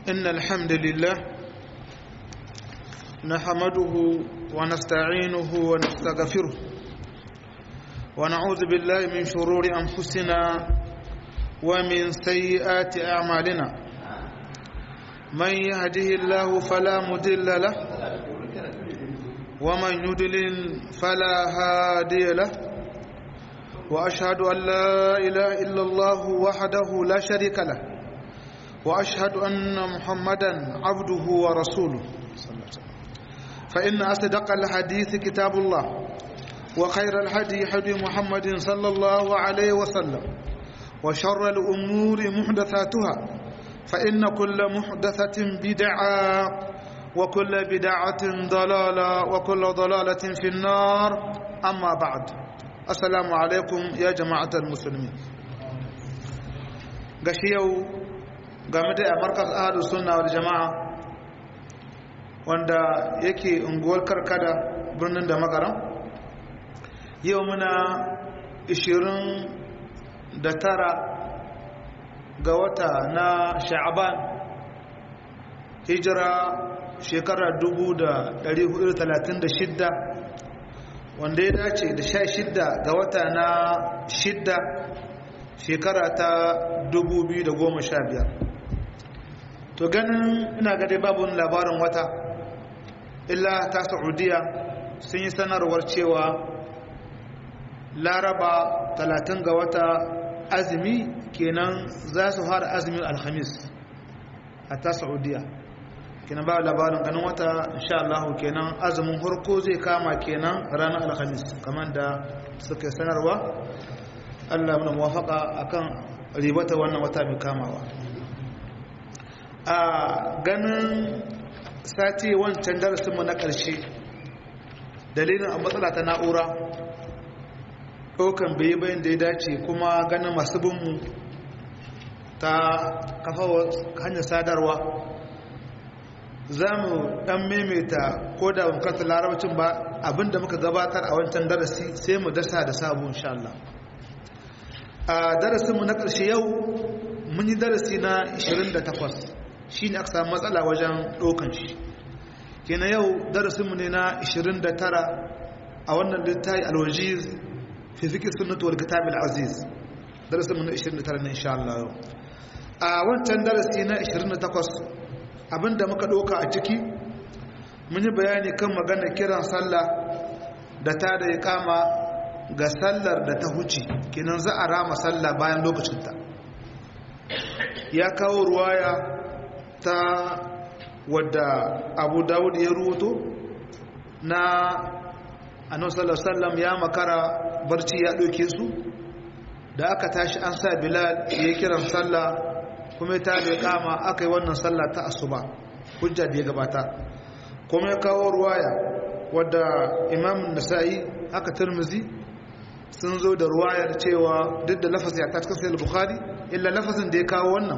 إن الحمد لله نحمده ونستعينه ونستغفره ونعوذ بالله من شرور أنفسنا ومن سيئات أعمالنا من يهده الله فلا مضل له ومن يضلل فلا هادي له وأشهد أن لا إله إلا الله وحده لا شريك له وأشهد أن محمدا عبده ورسوله فإن أصدق الحديث كتاب الله وخير الهدي هدي محمد صلى الله عليه وسلم وشر الأمور محدثاتها فإن كل محدثة بدعة وكل بدعة ضلالة وكل ضلالة في النار أما بعد السلام عليكم يا جماعة المسلمين قشيو game da markas ahadu sunna wal jama'a wanda yake unguwar karkada birnin da makaram yau muna 29 ga wata na sha'aban hijira shekarar 1436 wanda ya dace da 16 ga wata na 6 shekara ta 2015 to ganin ina gade babu labarin wata illa ta saudiya sun yi sanarwar cewa laraba 30 ga wata azumi kenan za su fara azumin alhamis a ta saudiya kenan ba labarin ganin wata insha Allah kenan azumin harko zai kama kenan ranar alhamis kamar da suka sanarwa Allah muna muwafaka akan ribata wannan wata mai kamawa a ganin sati wancan darasinmu na ƙarshe dalilin a matsala ta na'ura ɗaukan bai bayan da ya dace kuma ganin masu binmu ta kafa hanyar sadarwa za mu ɗan maimaita ko da bukatar larabcin ba abinda muka gabatar a wancan darasi sai mu dasa da sabu insha Allah a darasinmu na ƙarshe yau mun yi darasi na 28 shi ne aka samu matsala wajen ɗaukan shi kenan yau darasinmu ne na 29 a wannan littafi alwajiz fi fikir sunnatu wal kitab aziz darasinmu na 29 ne insha Allah yau a wancan darasi na 28 abinda muka ɗauka a ciki mun yi bayani kan magana kiran sallah da ta da ya kama ga sallar da ta huce kenan za a rama sallah bayan lokacinta ya kawo ruwaya ta wadda abu dawud ya rubuto na annabi sallallahu ya makara barci ya ɗauke su da aka tashi an sa bilal ya kiran sallah kuma ta da kama aka yi wannan sallah ta asuba hujja da ya gabata kuma ya kawo ruwaya wadda imam nasa'i aka turmuzi sun zo da ruwayar cewa duk da lafazin ya ta cikin sayar bukhari illa lafazin da ya kawo wannan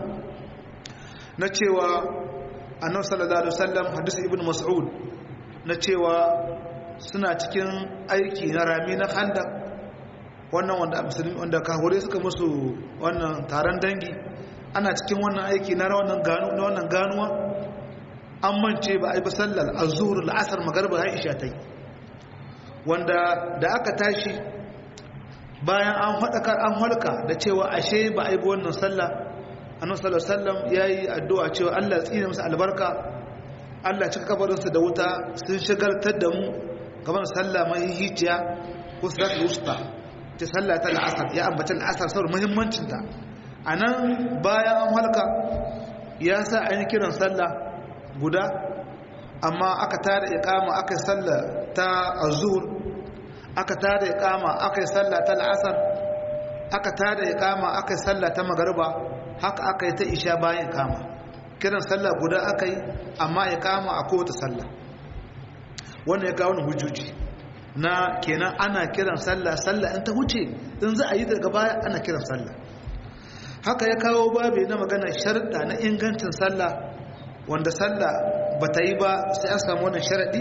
na cewa annabi sallallahu alaihi wasallam hadisi ibn mas'ud na cewa suna cikin aiki na rami na khandaq wannan wanda musulmi wanda kahore suka musu wannan taron dangi ana cikin wannan aiki na wannan gano na wannan ganuwa an mance ba a yi ba sallar azhur al-asr magriba aisha tai wanda da aka tashi bayan an hadakar an halka da cewa ashe ba a yi ba wannan sallah annabi sallallahu alaihi wasallam yayi addu'a cewa Allah ya tsine musu albarka Allah cika kabarinsu da wuta sun shagaltar da mu gaban sallah mai hiciya ko salatul wusta ta sallah ta al'asar ya ambata al'asar saboda muhimmancin ta anan bayan an halka ya sa an yi kiran sallah guda amma aka tada iqama aka sallah ta azhur aka tada iqama aka sallah ta al'asar aka tada iqama aka sallah ta magriba haka aka yi ta isha bayan kama kiran sallah guda aka yi amma ya kama a kowace sallah wannan ya kawo hujjoji na kenan ana kiran sallah sallah in ta huce in za a yi daga baya ana kiran sallah haka ya kawo babe na magana sharɗa na ingancin sallah wanda sallah ba ta yi ba sai an samu wannan sharaɗi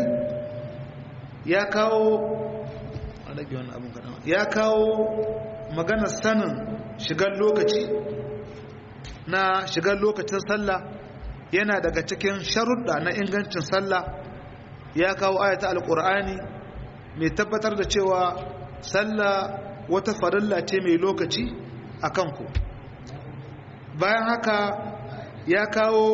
ya kawo ya kawo maganar sanin shigar lokaci na shigar lokacin sallah yana daga cikin sharuɗa na ingancin sallah ya kawo ayata alƙur'ani mai tabbatar da cewa sallah wata farilla ce mai lokaci a kanku bayan haka ya kawo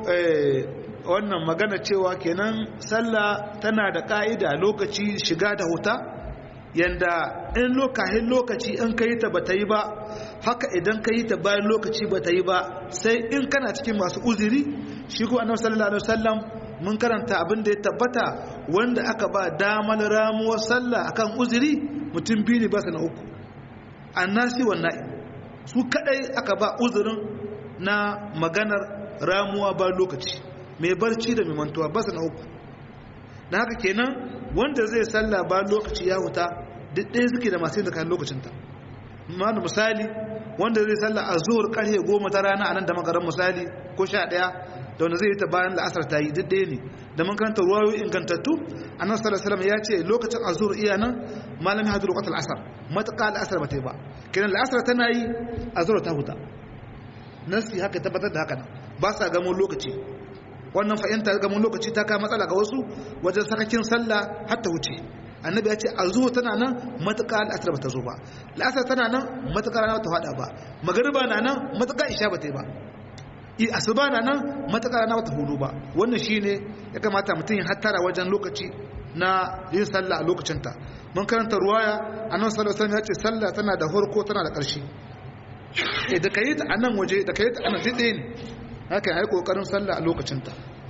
wannan magana cewa kenan sallah tana da ƙa'ida lokaci shiga da huta yanda in lokacin lokaci in ka yi ta ba ta yi ba haka idan ka yi ta bayan lokaci ba ta yi ba sai in kana cikin masu uziri shi ko annabi sallallahu alaihi wasallam mun karanta abin da ya tabbata wanda aka ba damar ramuwar sallah akan uziri mutum biyu ne ba su na uku annasi wannan su kadai aka ba uzurin na maganar ramuwa ba lokaci mai barci da mai mantuwa ba su na uku da haka kenan wanda zai sallah ba lokaci ya huta duk ɗaya suke da masu yin kayan lokacinta mana misali wanda zai sallah a zuwar ƙarfe goma ta rana a nan da makarar misali ko sha ɗaya da wanda zai yi ta bayan la'asar ta yi duk ɗaya ne da mun karanta ruwayoyi ingantattu a nan sallallahu ya ce lokacin azur iya nan malami hadu lokacin al'asar matuƙa al'asar ba ta yi ba kenan la'asar tana yi azur ta huta nasi haka tabbatar da haka nan ba sa gamo lokaci wannan fahimta gamo lokaci ta kama matsala ga wasu wajen sakakin sallah har ta wuce annabi ya ce azur tana nan matuƙa al'asar ba ta zo ba la'asar tana nan matuƙa rana ta faɗa ba magariba na nan matuƙa isha ba ta yi ba asuba na nan matakar na wata hudu ba wannan shine ya kamata mutum ya hattara wajen lokaci na yin sallah a lokacinta mun karanta ruwaya annabi sallallahu alaihi ya ce sallah tana da farko tana da ƙarshe eh da kai ta anan waje da kai ta anan dide ne haka ai kokarin sallah a lokacinta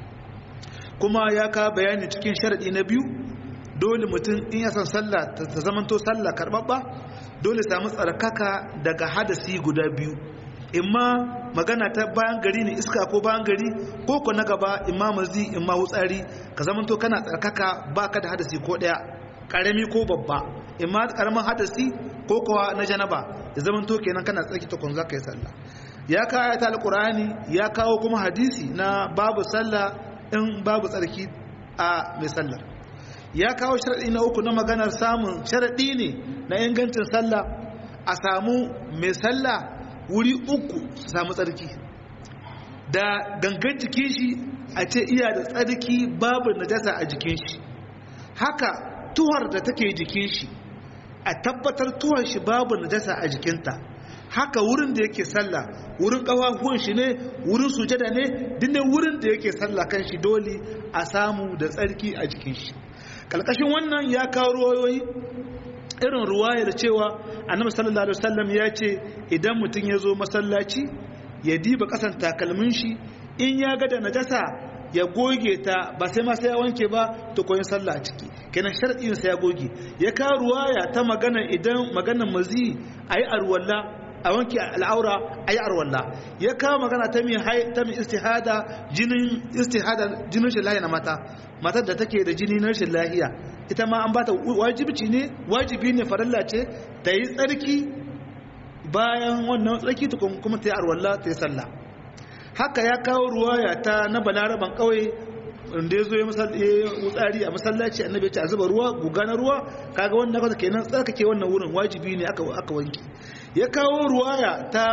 kuma ya ka bayani cikin sharadi na biyu dole mutum in ya san sallah ta zamanto sallah karbabba dole samu tsarkaka daga hadasi guda biyu imma magana ta bayan gari ne iska ko bayan gari ko ko na gaba imma mazi imma wutsari ka zamanto kana tsarkaka baka da hadasi ko daya karami ko babba imma karamin hadasi ko kowa na janaba ya zamanto kenan kana tsarki ta kun zaka yi sallah ya kawo ayata alqur'ani ya kawo kuma hadisi na babu sallah in babu tsarki a mai sallar ya kawo sharadi na uku na maganar samun sharadi ne na ingancin sallah a samu mai sallah wuri uku su samu tsarki da gangan jikin shi a ce iya da tsarki babu najasa a jikin shi haka tuhar da take jikin shi a tabbatar tuhar shi babu najasa a jikinta haka wurin da yake sallah wurin kafafuwan shi ne wurin sujada ne dinne wurin da yake sallah kan shi dole a samu da tsarki a jikin shi kalkashin wannan ya kawo ruwayoyi irin ruwayar cewa annabi sallallahu alaihi wasallam ya ce idan mutum ya zo masallaci ya diba kasan takalmin shi in ya ga da najasa ya goge ta ba sai ma sai ya wanke ba to koyin sallah a ciki kenan sharadin sai ya goge ya ka ruwaya ta magana idan maganar mazi ayi arwalla a wanke al'aura ayi arwalla ya kawo magana ta mai hai ta mai istihada jinin istihada jinin shi lahiya na mata matar da take da jini na rashin lahiya ita ma an bata wajibi ne wajibi ne farilla ce ta yi tsarki bayan wannan tsarki ta kuma ta yi arwalla ta yi sallah haka ya kawo ruwaya ta na balaraban kawai da ya zo ya wutsari a masallaci annabi ce a zuba ruwa guga na ruwa kaga wannan kasa kenan tsarkake wannan wurin wajibi ne aka aka wanki ya kawo ruwaya ta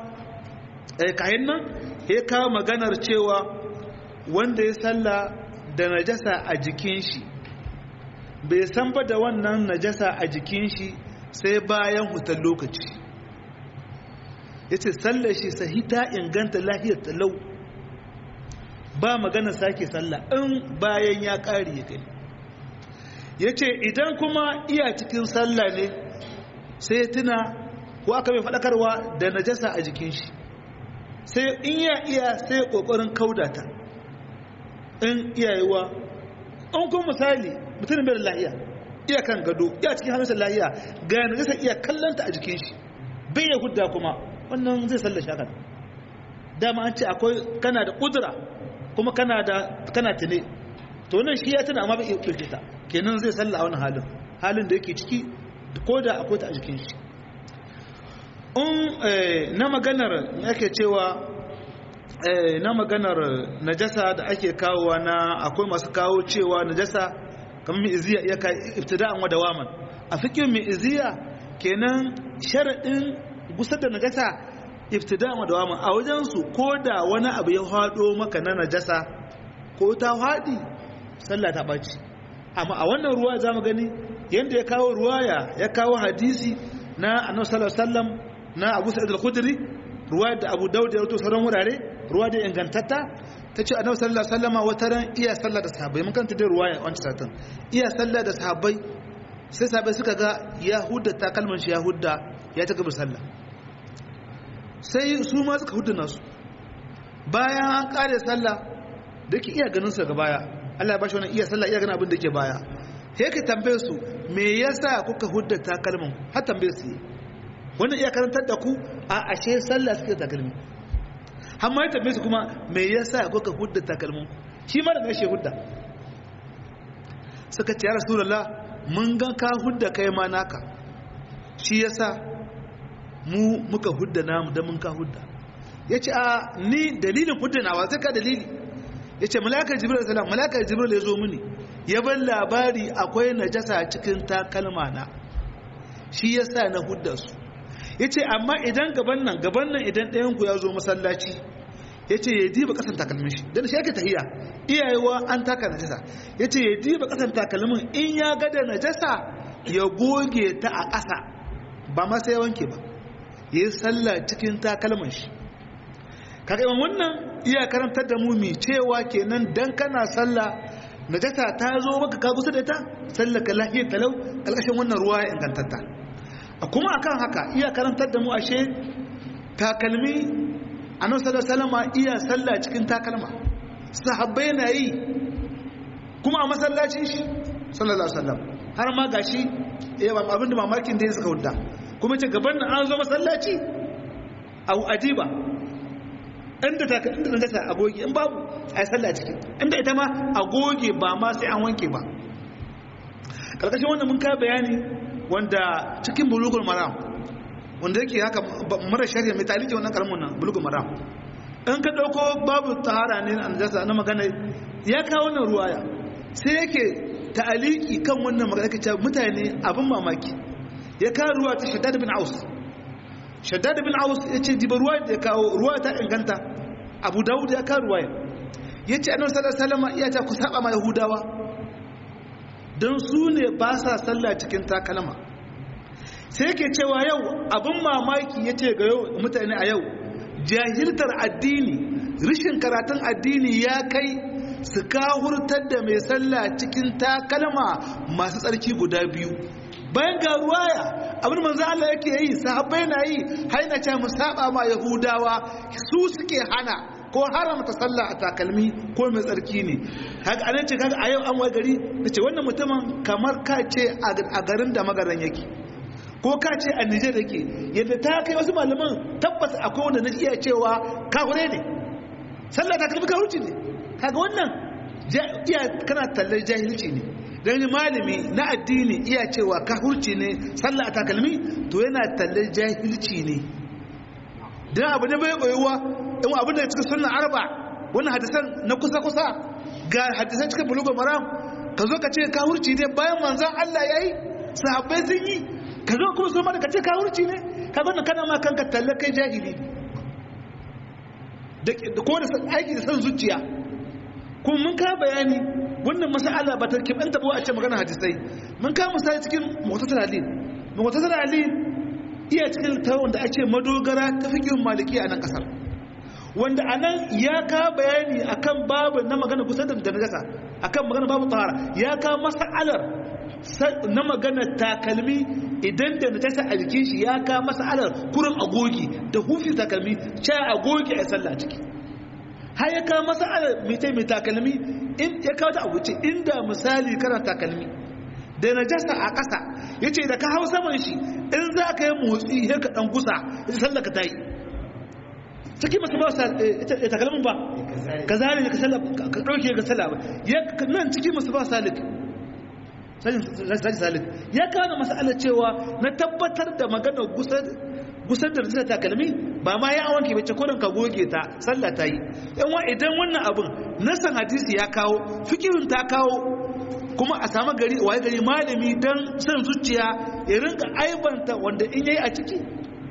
kayan nan ya kawo maganar cewa wanda ya salla da najasa a jikin shi bai san ba da wannan najasa a jikin shi sai bayan hutar lokaci ya ce sallar shi sahita inganta lahiyar talau ba magana sake sallah in bayan ya ƙari ya gani ya ce idan kuma iya cikin sallah ne sai tuna ko aka mai faɗakarwa da najasa a jikin shi sai in ya iya sai ƙoƙarin kaudata in iyayewa an kuma misali mutum bai da lahiya iya kan gado iya cikin hannun lahiya ga najasa iya kallanta a jikin shi bai ya hudda kuma wannan zai sallar shakar dama an ce akwai kana da kudura kuma kana da kana tune to nan shi ya tuna amma bai ɗauke ta kenan zai salla a wani halin halin da yake ciki ko da akwai ta a jikin shi in na maganar yake cewa na maganar najasa da ake kawowa na akwai masu kawo cewa najasa kamar mai iziya iya kai ibtida'an wa dawaman a fikin mai iziya kenan sharaɗin gusar da najasa ibtida ma dawama a wajen su ko da wani abu ya hado maka na najasa ko ta hadi sallah ta baci amma a wannan ruwa zamu gani yanda ya kawo ruwaya ya kawo hadisi na annabi sallallahu alaihi wasallam na Abu Sa'id al-Khudri ruwa da Abu Dawud ya rawaito sauran wurare ruwa da ingantatta tace annabi sallallahu alaihi wasallam wata ran iya sallah da sahabbai mun kanta da ruwaya wancan satin iya sallah da sahabbai sai sahabbai suka ga Yahuda ta kalman shi Yahuda ya ta gaba sallah sai su ma suka hudda nasu bayan an kare sallah da ke iya ganin su daga baya Allah ya bashi wannan iya sallah iya ganin abin da ke baya sai ka tambaye su me yasa kuka hudda takalmin har tambaye su wannan iya karantar da ku a ashe sallah suke takalmi har ma ya tambaye su kuma me yasa kuka hudda takalmin shi ma da gashi hudda suka ce ya rasulullah mun ga ka hudda kai ma naka shi yasa mu muka hudda namu da mun ka hudda yace a ni dalilin hudda nawa sai ka dalili yace malakar jibril salam malakar jibril ya zo mini ya ban labari akwai najasa cikin takalma na shi yasa na hudda su yace amma idan gaban nan gaban nan idan ɗayan ku ya zo masallaci yace ya diba kasan takalmin shi dan shi yake tahiya iyayewa an taka najasa yace ya diba kasan takalmin in ya ga da najasa ya goge ta a ƙasa ba ma sai wanke ba yayi sallah cikin takalmin shi kaga wannan iya karantar da mu mi cewa kenan dan kana sallah najasa ta zo maka ka kusa da ta sallaka lahiyar talau kalkashin wannan ruwa ya ingantatta kuma akan haka iya karantar da mu ashe takalmi annabi sallallahu alaihi wasallam iya sallah cikin takalma sahabbai na yi kuma a masallacin shi sallallahu alaihi wasallam har ma gashi abin da mamakin da ya suka hudda kuma ce gaban nan an zo masallaci au adiba inda ta inda nan ta agoge in babu ai sallah ciki inda ita ma agoge ba ma sai an wanke ba karkashin wannan mun ka bayani wanda cikin bulugul maram wanda yake haka mara shari'a mai talike wannan karamin nan bulugul maram in ka dauko babu tahara ne an jasa na magana ya kawo wannan ruwaya sai yake ta'aliki kan wannan magana kace mutane abin mamaki ya kawo ruwa ta shaddad bin aus shaddad bin aus yace diba ruwa da ya kawo ruwa ta inganta abu dawud ya kawo ruwaya yace annabi sallallahu alaihi wasallam iya ta ku saba ma yahudawa don su ne ba sa sallah cikin takalma sai ke cewa yau abin mamaki ya ce ga yau mutane a yau jahiltar addini rishin karatun addini ya kai su kahurtar da mai sallah cikin takalma masu tsarki guda biyu bayan ga ruwaya abin manzo Allah yake yi sahabbai na yi haina ce mu saba ma yahudawa su suke hana ko haramta sallah a takalmi ko mai tsarki ne haka anan ce kaga a yau an wai gari nace wannan mutumin kamar ka ce a garin da magaran yake ko ka ce a Nijar yake yadda ta kai wasu malaman tabbas akwai wanda na iya cewa kahure ne sallah takalmi kahurci ne kaga wannan iya kana tallar jahilci ne dan malami na addini iya cewa kahurci ne sallah a takalmi to yana tallar jahilci ne dan abu ne bai koyuwa in abin da cikin sunan arba wannan hadisan na kusa-kusa ga hadisan cikin bulugul maram ka zo ka ce ka hurci ne bayan manzan Allah ya yi sahabbai sun yi ka zo kuma su mada ka ce ka hurci ne ka zo kana ma kanka talle kai jahili da ko da aiki da san zuciya kuma mun ka bayani wannan masala ba ta kibanta ba a ce magana hadisai mun ka misali cikin mutasar ali mutasar ali iya cikin tawon da ake madogara ta fikin maliki a nan kasar wanda a nan ya ka bayani akan babu na magana kusa da najasa akan magana babu tahara ya ka mas'alar na magana takalmi idan da najasa a jikin shi ya ka mas'alar kurin agogi da hufi takalmi cha agogi a sallah ciki har ya ka mas'alar mitai mai takalmi in ya kawo ta abuci inda misali kana takalmi da najasa a ƙasa yace da ka hau saman shi in za ka yi motsi ya ka dan gusa ita sallah ka tayi cikin masu ba ya takalmin ba ka zane ka sallah ka ɗauke ga sallah ba ya nan cikin masu ba salik sajin salik ya kawo masala cewa na tabbatar da magana gusar da rajista takalmi ba ma ya wanke bace kodin ka goge ta sallah ta yi yan wa idan wannan abin nasan hadisi ya kawo fikirin ta kawo kuma a samu gari waye gari malami dan san zuciya ya rinka aibanta wanda in yayi a ciki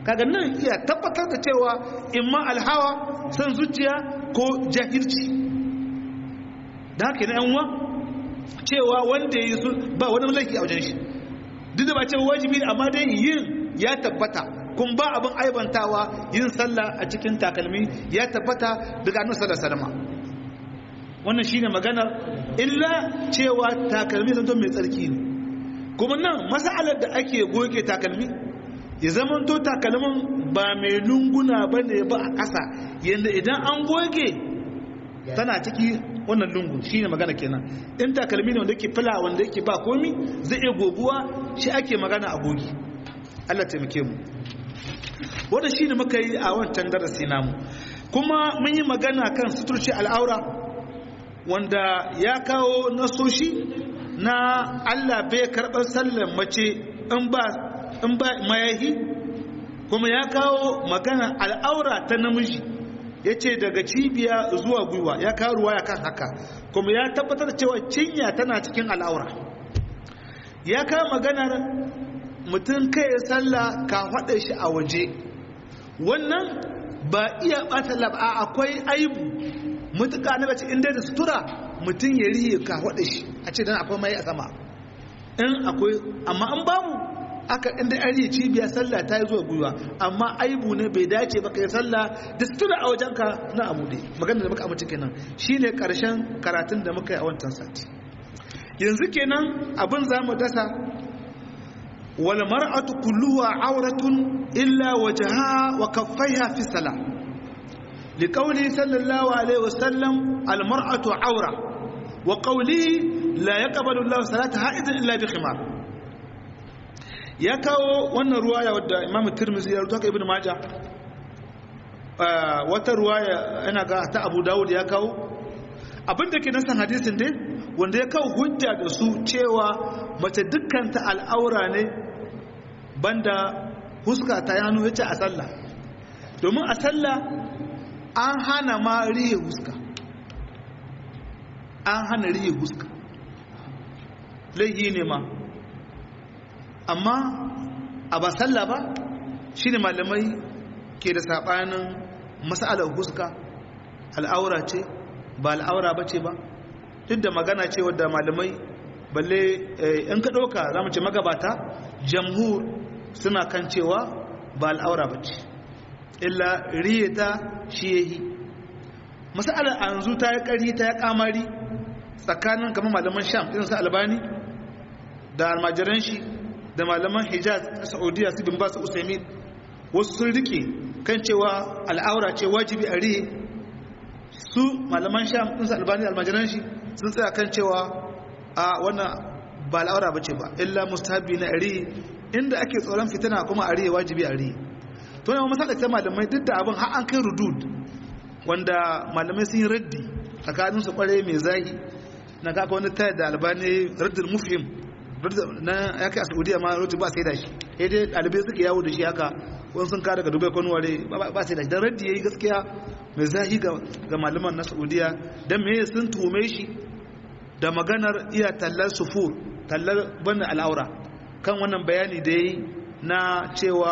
kaga nan iya tabbatar da cewa imma alhawa san zuciya ko jahilci da haka yan uwa cewa wanda ya yi ba wani laifi a wajen shi duk da ba cewa wajibi ne amma dai yin ya tabbata kun ba abin aibantawa yin sallah a cikin takalmi ya tabbata daga annabi sallallahu alaihi wasallam wannan shine maganar illa cewa takalmi zanto mai tsarki ne kuma nan masalar da ake goge takalmi ya zama to takalmin ba mai lunguna ba ne ba a ƙasa yadda idan an goge tana ciki wannan lungu shi ne magana kenan in takalmi ne wanda yake fila wanda yake ba komi zai iya goguwa shi ake magana a gogi allah taimake mu wadda shi ne muka yi a wancan darasi namu kuma mun yi magana kan suturci al'aura wanda ya kawo nasoshi na Allah bai karɓar sallar mace in ba in ba mayahi kuma ya kawo magana al'aura ta namiji ya ce daga cibiya zuwa gwiwa ya kawo ruwa ya kan haka kuma ya tabbatar cewa cinya tana cikin al'aura ya kawo maganar mutum kai ya salla ka faɗa shi a waje wannan ba iya ɓata lab'a akwai aibu mutuka na bace inda da sutura mutum ya riye ka faɗa shi a ce dan akwai mai a sama in akwai amma an babu aka inda an riye cibiya sallah ta yi zuwa gwiwa amma aibu ne bai dace ba kai sallah da sutura a wajenka na abu ne magana da muka amince kenan shine karshen karatun da muka yi a wancan sati yanzu kenan abin za mu dasa wal mar'atu kulluha auratun illa wajhaha wa kaffaiha fi salah liqawli sallallahu alaihi wasallam al mar'atu aura wa qawli la yaqbalu Allah salata ha'idan illa bi khimar ya kawo wannan ruwaya wadda Imam Tirmidhi ya rubuta Ibn Majah wata ruwaya ina ga ta Abu Dawud ya kawo abinda ke nasan hadisin dai wanda ya kawo hujja da su cewa mace dukkanta al'aura ne banda huska ta yano yace a sallah domin a sallah an hana ma rihe huska an hana rihe huska laihi ne ma amma a ba sallah ba shine malamai ke da sabanin mas'alar huska al'aura ce ba al'aura ba ce ba duk da magana ce wadda malamai balle in ka ɗauka za mu ce magabata jamhur suna kan cewa ba al'aura ba ce illa riyata shi ya yi masalar a yanzu ta yi ƙari ta yi ƙamari tsakanin kamar malaman sham irin su albani da almajiran shi da malaman hijaz na saudiya su bin ba su usaimin wasu sun rike kan cewa al'aura ce wajibi a riye su malaman sham ɗinsu albani almajiran shi sun tsaya kan cewa a wannan ba al'aura ba ce ba illa mustahabi na ari inda ake tsoron fitina kuma a riye wajibi a riye to ne masala ta malamai duk da abin har an kai rudud wanda malamai sun yi raddi tsakanin su kware mai zahi na kaka wani tayar da albani raddin mufhim na ya kai a saudiya ma rudud ba sai da shi sai dai ɗalibai suke yawo da shi haka wani sun kada ga dubai kwanuware ba sai da shi don raddi ya yi gaskiya mai zahi ga malaman na saudiya don me sun tume shi da maganar iya tallar sufur tallar bane al'aura kan wannan bayani da yi na cewa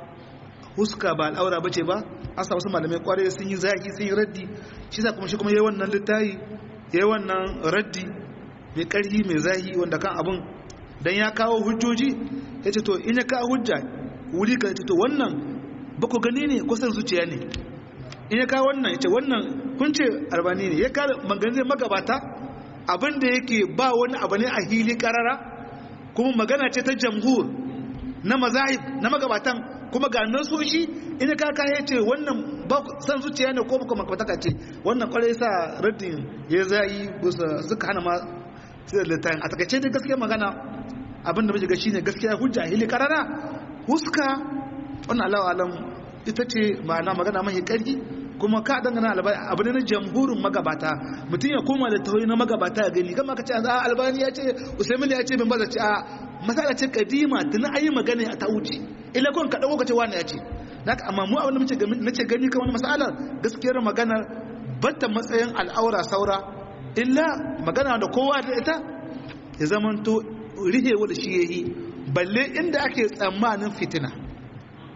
huska ba al'aura ba ce ba an sa wasu malamai kwarai sun yi zahi sun yi raddi shi sa kuma shi kuma yi wannan littayi yi wannan raddi mai ƙarfi mai zahi wanda kan abin don ya kawo hujjoji ya ce to in ya kawo hujja wuri ka ce to wannan ba ku gani ne ko san zuciya ne in ya kawo wannan ya ce wannan kun ce albani ne ya kawo maganin magabata abin da yake ba wani abu ne a hili karara kuma magana ce ta jamhur na mazahib na magabatan kuma ga nan so shi in ya kaka ya ce wannan ba san zuciya ne ko baka makamata ce wannan kwarai sa raddin ya zai suka hana ma sai littafin a takaice da gaskiya magana abin da muke ga shine gaskiya hujja hili karara huska wannan Allahu alam ita ce ma'ana magana mai karki kuma ka dangana abu ne na jamhurin magabata mutum ya koma da tauri na magabata ya gani kama ka ce a albani ya ce usaimin ya ce bin baza ce a masala ce kadima tuni ayi magana a ta wuce ila kun ka dauko ka ce wani ya ce naka amma mu abin da nace gani kan wani masala gaskiyar magana batta matsayin al'aura saura illa magana da kowa da ita ya zamanto rihewa da shi yayi balle inda ake tsammanin fitina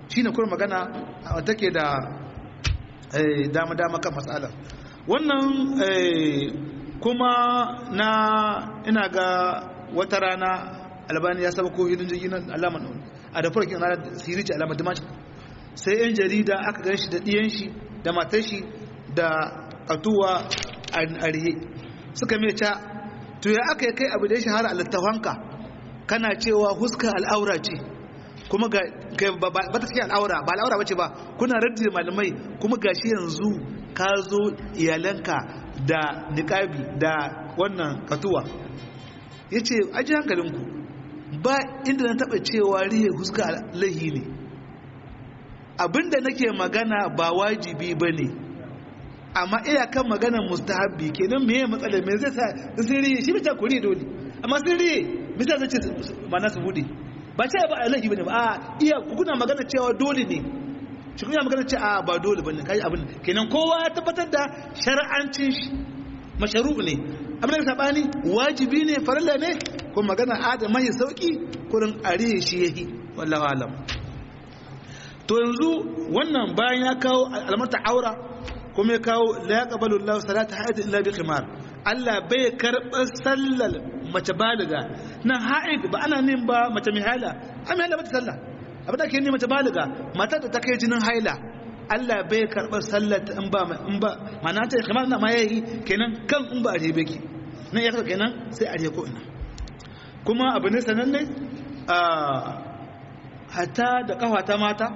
shine kuma magana take da dama dama kan matsalar wannan kuma na ina ga wata rana albani ya saba ko hidin jirgin alama a da farkin ranar sirici alama dimashi sai yan jarida aka gan shi da ɗiyan shi da matar shi da katuwa a arihe suka mai ca to ya aka yi kai abu da ya shahara a littafanka kana cewa huska al'aura ce kuma ga ba ta cikin al'aura ba al'aura bace ba kuna raddi malamai kuma gashi yanzu ka zo iyalanka da niƙabi da wannan katuwa ya ce aji hankalinku ba inda na taɓa cewa rihe huska lahi ne abinda nake magana ba wajibi ba ne amma iyakan maganar mustahabbi kenan me ya matsala me zai sa sun riye shi bita kuri dole amma sun riye bisa zai ce mana su bude ba ce ba alahi bane ba a iya kuna magana cewa dole ne shi kuna magana cewa ba dole bane kai abin kenan kowa ya tabbatar da shar'ancin shi masharu ne abin da sabani wajibi ne farilla ne ko magana adam mai sauki kurin ariye shi yahi wallahi alam to yanzu wannan bayan ya kawo almarta aura kuma ya kawo la yaqbalu Allahu salata haid illa bi khimar Allah bai karɓar sallar mace baliga nan haid ba ana nin ba mace mai haila amma haila bata sallah abin da ke ni mace baliga matar da ta kai jinin haila Allah bai karɓar sallar ta in ba in ba mana ta khimar na ma yayi kenan kan in ba a rebe ki nan ya kenan sai a ko ina kuma abu ne sananne a hatta da kafata mata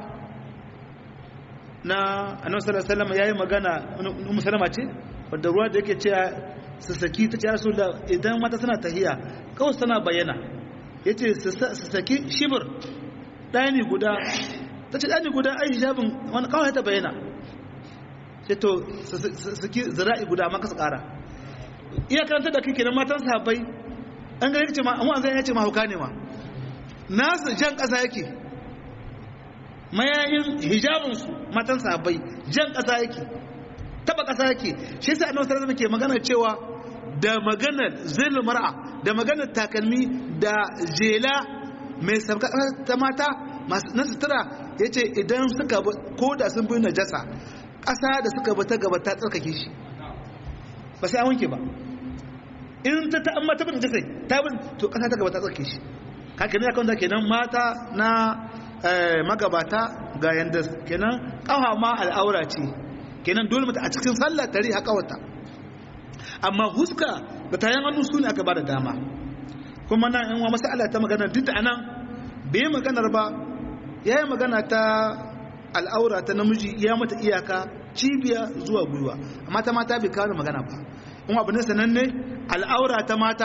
na annabi sallallahu alaihi wasallam yayi magana ummu salama ce wanda ruwa da yake cewa su saki ta ce rasulullah idan mata suna tahiya kawai tana bayyana yace su saki shibir dani guda tace dani guda ai hijabin wani kawai ta bayyana ce to su saki zira'i guda amma kasu kara iya karanta da kike na matan sahabbai an ga yake ma amma an zai yace ma hauka ne ma nasu jan kasa yake mayayin hijabinsu matan sahabbai jan ƙasa yake taba ƙasa yake shi yasa annabi sallallahu alaihi magana cewa da maganar zilul mar'a da maganar takalmi da jela mai sabka ta mata na sutura yace idan suka ko da sun bi najasa ƙasa da suka bi ta gaba ta tsarkake shi ba sai an wanke ba in ta ta amma ta bi najasa ta bi to ƙasa ta gaba ta tsarkake shi haka ne akan da kenan mata na magabata ga yanda kenan kafa ma al'aura ce kenan dole mata a cikin sallah tare haka wata amma huska da tayan hannu su ne aka ba da dama kuma nan in wa masala ta magana duk da anan bai maganar ba ya yi magana ta al'aura ta namiji ya mata iyaka cibiya zuwa gwiwa amma ta mata bai kawo magana ba in abu ne sananne al'aura ta mata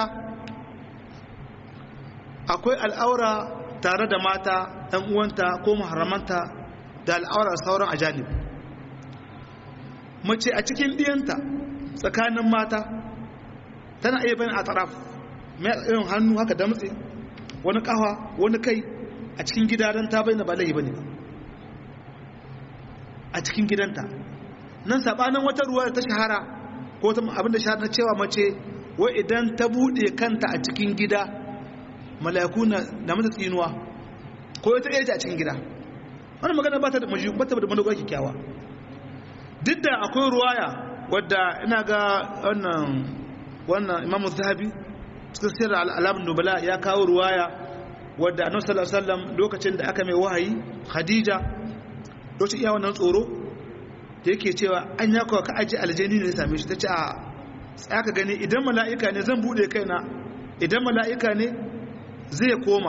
akwai al'aura tare da mata ɗan uwanta ko muharramanta da al'aurar sauran ajanib mace a cikin ɗiyanta tsakanin mata tana iya bayan a taraf mai irin hannu haka damtse wani kawa wani kai a cikin gida don ta bayyana ba laihi ba ne a cikin gidanta nan saɓanin wata ruwa da ta shahara ko abin da shahara na cewa mace wai idan ta buɗe kanta a cikin gida mala'iku na mata tsinuwa ko ita ɗaya a cikin gida wani magana ba ta da mashi ba ta da manuwa kyakkyawa duk da akwai ruwaya wadda ina ga wannan wannan imamu zahabi cikin sirar alamun nubala ya kawo ruwaya wadda annabi sallallahu alaihi wasallam lokacin da aka mai wahayi khadija lokacin iya wannan tsoro da yake cewa an ya kawo ka aji aljani ne ya same shi ta ce a tsaka gani idan mala'ika ne zan bude kaina idan mala'ika ne zai koma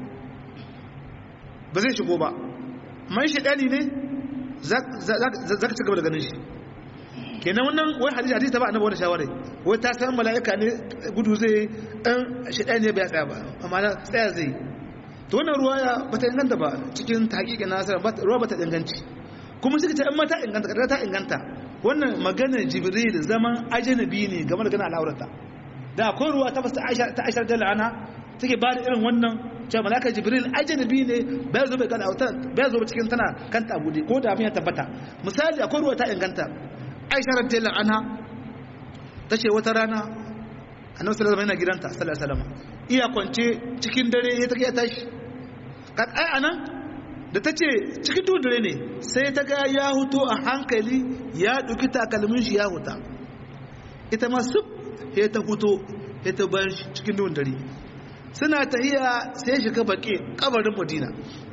ba zai shigo ba man shaɗani ne za ka ci gaba da ganin shi kenan wannan wai hadisi hadisi ta ba annabi wani shawarai wai ta san mala'ika ne gudu zai ɗan shaɗani ne bai tsaya ba amma na tsaya zai to wannan ruwa ya ba ta inganta ba cikin taƙiƙin nasara ruwa ba ta inganci kuma suka ce in mata inganta kada ta inganta wannan maganar jibril zaman ajanabi ne game da ganin al'aurata da akwai ruwa ta fasta ta aishar da la'ana take ba da irin wannan cewa malaka jibril ajanabi ne bai zo bai gana autar bai zo cikin tana kanta bude ko da ya tabbata misali akwai ruwa ta inganta aisha radiyallahu anha tace wata rana annabi sallallahu alaihi wasallam yana gidanta sallallahu alaihi wasallam iya kwance cikin dare ya take ya tashi kan ai anan da ta ce cikin duhun dare ne sai ta ga ya huto a hankali ya ɗauki takalmin shi ya huta ita ma sub ya ta huto ya ta bayan cikin duhun dare suna tahiya sai ya shiga baƙi kabarin madina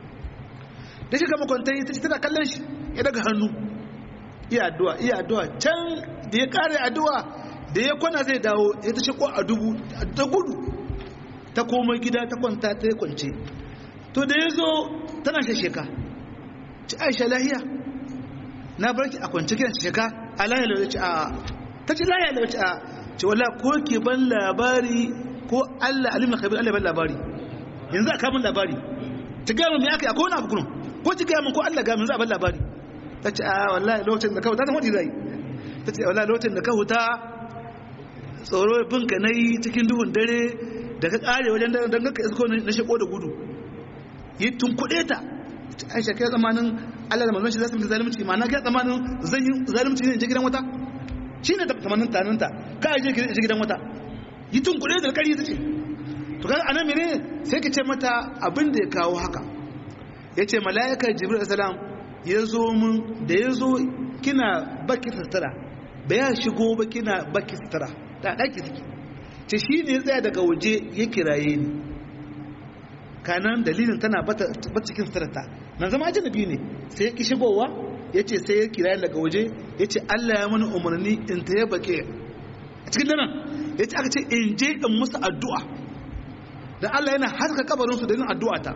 da shiga makwantai ta ce tana kallon shi ya daga hannu iya addu'a iya addu'a can da ya kare addu'a da ya kwana zai dawo ya ta shiko a dubu ta gudu ta komai gida ta kwanta ta yi kwance to da ya zo tana shasheka ci aisha lahiya na barki a kwance kiran shasheka a lahiya lauci a ta ci lahiya lauci a ce wala ko ke ban labari ko allah alimin kabir allah ban labari yanzu a kamun labari ta gaya mai aka yi akwai wani abu kunun ko ci gaya min ko allah gaya min za a ban labari ta ce a wallahi lokacin da ka huta ta hudu zai ta ce wallahi lokacin da ka huta tsoro bin ka na yi cikin duhun dare da ka kare wajen da don ka isko na shiko da gudu yi tun kuɗe ta aisha kai tsamanin allah da manzon shi za su fi zalimci ma na kai tsamanin zan yi zalimci ne in je gidan wata shi ne tsamanin taninta ka je gidan wata yi tun kuɗe da kari ta ce to kaga anan mene sai ka ce mata abin da ya kawo haka ya ce mala'ikar jibril salam ya zo mun da ya zo kina baki sutura ba ya shigo ba kina baki sutura ta ɗaki suke ce shi ne ya tsaya daga waje ya kiraye ni kanan dalilin tana bata cikin suturarta na zama ajinabi ne sai ya ki shigowa ya ce sai ya kiraye daga waje ya ce allah ya mana umarni in ta ya baƙe a cikin danan ya ce aka ce in je in musu addu'a da allah yana haska kabarinsu da yin addu'a ta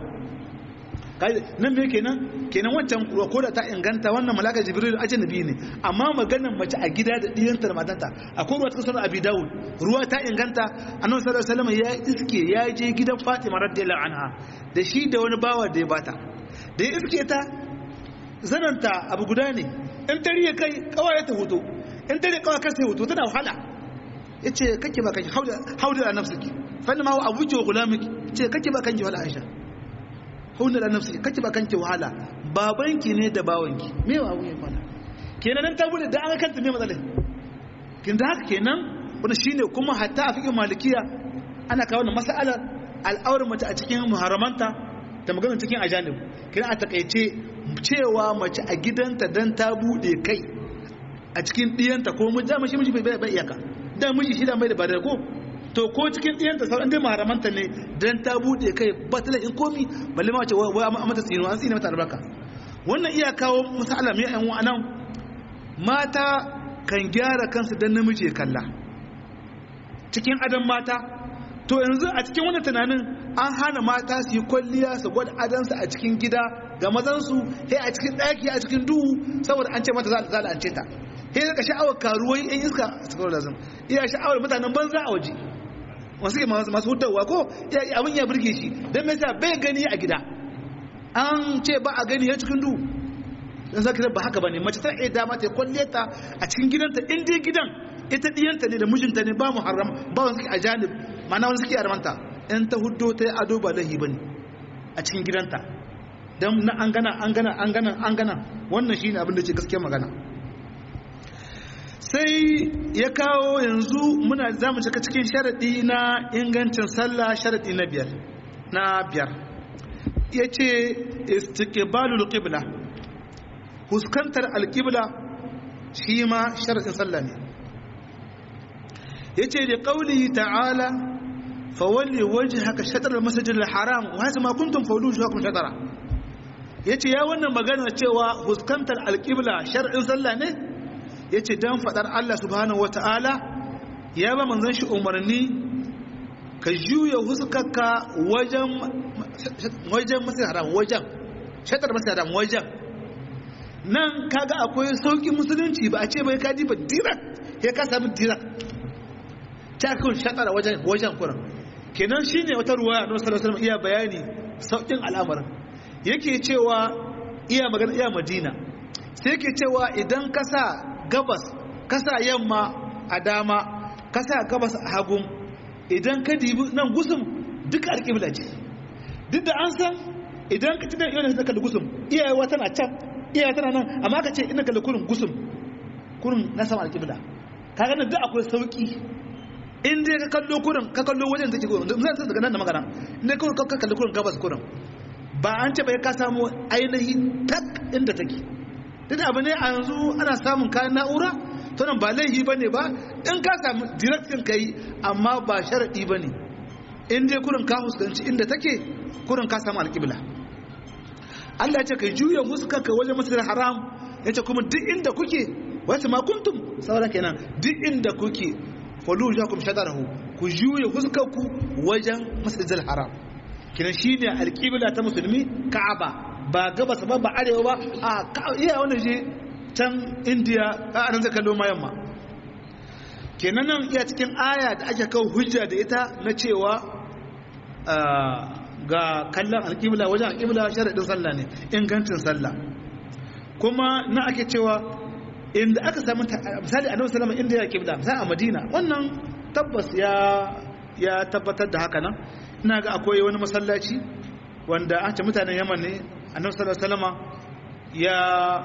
nan me kenan kenan wancan ko da ta inganta wannan malaka jibril ajnabi ne amma maganar mace a gida da diyanta da matanta akwai ruwa ta sunan abi dawud ruwa ta inganta annabi sallallahu alaihi wasallam ya iske ya je gidan fatima radiyallahu anha da shi da wani bawa da ya bata da ya iske ta zananta abu guda ne in tare ya kai kawai ta hoto in tare kawai kai sai hoto tana wahala yace kake ba kake hauda hauda nafsiki fa inna ma huwa abuki wa gulamiki ce kake ba kanki wala aisha hunna da nafsi kake ba kanki wahala babanki ne da bawanki me wa abu ya fada kenan nan ta bude da an kanta me matsalai kin da haka kenan wani shine kuma hatta a fikin malikiya ana kawo wannan mas'alar al'aurar mace a cikin muharramanta da magana cikin ajanib kenan a takaice cewa mace a gidanta dan ta bude kai a cikin diyanta ko mu da mashi miji bai iyaka da miji shi da mai da ba da ko to ko cikin ɗiyanta sauran dai maharamanta ne don ta buɗe kai ba ta in komi balle ma wace wai a mata tsino an tsine mata albarka wannan iya kawo misala mai yan wa'anan mata kan gyara kansu don namiji ya kalla cikin adam mata to yanzu a cikin wannan tunanin an hana mata su yi kwalliya su gwada adansu a cikin gida ga mazansu sai a cikin ɗaki a cikin duhu saboda an ce mata za a la'ance ta sai ka sha'awar karuwai yan iska a cikin lazim iya sha'awar mutanen banza a waje wasu masu hutawa ko abin ya birge shi don mai sa bai gani a gida an ce ba a gani ya cikin du don sa kiran ba haka ba ne mace ta iya dama ta kwalle ta a cikin gidanta in dai gidan ita diyanta ne da mijinta ne ba mu haram ba wani suke a janib mana wani suke armanta in ta hudo ta yi ado ba lahi ba ne a cikin gidanta don na an gana an gana an gana an gana wannan shi ne abin da ce gaskiyar magana sai ya kawo yanzu muna za mu cika cikin sharaɗi na ingancin sallah sharaɗi na biyar na biyar ya ce istiqbalul qibla huskantar alqibla shi ma sharaɗin sallah ne ya ce da ƙauli ta'ala fawalli wajhaka shatr al-masjid al-haram wa hasa ma kuntum fawlu shuhakum shatara yace ya wannan magana cewa huskantar alqibla shar'in sallah ne ya ce don faɗar Allah subhanahu wata'ala ya ba manzan shi umarni ka juya huskarka wajen masu haram wajen shatar masu haram wajen nan kaga akwai sauƙin musulunci ba a ce bai kaji ba dirak ya ka sami dirak ta kun shatar wajen wajen kuran kenan shi ne wata ruwa na wasu iya bayani sauƙin al'amarin yake cewa iya magana iya madina sai yake cewa idan ka sa gabas kasa yamma a dama kasa gabas a hagun idan ka dibi nan gusum duka alƙibla ce duk da an san idan ka tunan yau da kalli gusum iyayewa tana can iyayewa tana nan amma ka ce ina kalli kurin gusum kurin na sama alƙibla ka gani duk akwai sauƙi in dai ka kallo kurin ka kallo wajen take kurin zan san daga nan da magana in dai kurin ka kalli kurin gabas kurin ba an ce bai ka samu ainihi tak inda take duk abu ne a yanzu ana samun kayan na'ura to nan ba laihi bane ba in ka samu direction kai amma ba sharadi bane in dai kurin ka fuskanci inda take kurin ka samu alƙibla Allah ya ce kai juya huskarka wajen masjidil haram ya ce kuma duk inda kuke wasu ma kuntum sauran kenan duk inda kuke falu jakum shadarahu ku juya huskarku wajen masjidil haram kinan shine alƙibla ta musulmi ka'aba ba gabas ba ba arewa ba a iya wanda je can indiya a nan zai kallo ma yamma kenan nan iya cikin aya da ake kawo hujja da ita na cewa ga kallon alƙibla wajen alƙibla sharaɗin sallah ne ingancin sallah kuma na ake cewa inda aka samu misali annabi sallama inda ya kibla misali a madina wannan tabbas ya ya tabbatar da haka nan ina ga akwai wani masallaci wanda an ce mutanen yaman ne annabi sallallahu alaihi wasallama ya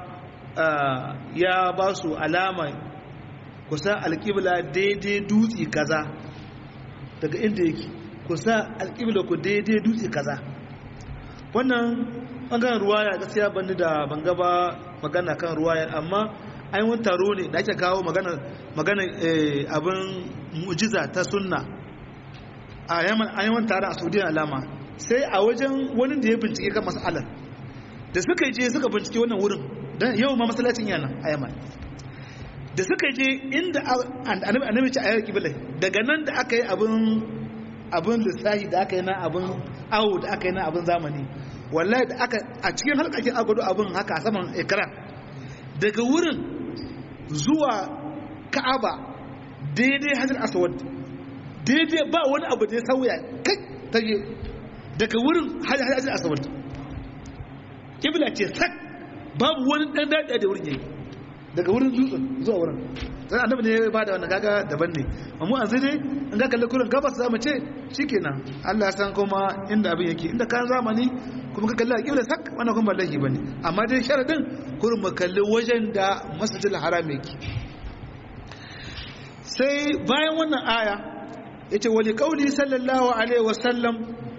ya ba su alama kusa alƙibla daidai dutse kaza daga inda yake kusa alƙibla ku daidai dutse kaza wannan ɓangaren ruwaya gaskiya bani da ban gaba magana kan ruwayar amma an wani taro ne da ake kawo magana abin mujiza ta sunna a yaman taron a saudiya alama sai a wajen wani da ya bincike kan masalar da suka je suka bincike wannan wurin don yau ma masalacin yana a yaman da suka je inda annabi ce a yau kibilai daga nan da aka yi abin lissahi da aka yi na abin awo da aka yi na abin zamani wallahi da aka a cikin halkakin agwado abin haka a saman ekran daga wurin zuwa ka'aba daidai hajjar aswad daidai ba wani abu da ya sauya kai ta yi daga wurin hajjar aswad kibla ce sak babu wani dan daɗa da wurin yayi daga wurin dutsen zuwa wurin sai annabi ne ya bada wannan kaga daban ne amma an dai in ga kalle kurin gabas zamu ce shikenan Allah ya san kuma inda abin yake inda kan zamani kuma ka kalli alƙibla sak wannan kuma lahi bane amma dai sharadin kurin mu kalli wajen da masjidil haram yake sai bayan wannan aya yace wali qauli sallallahu alaihi wasallam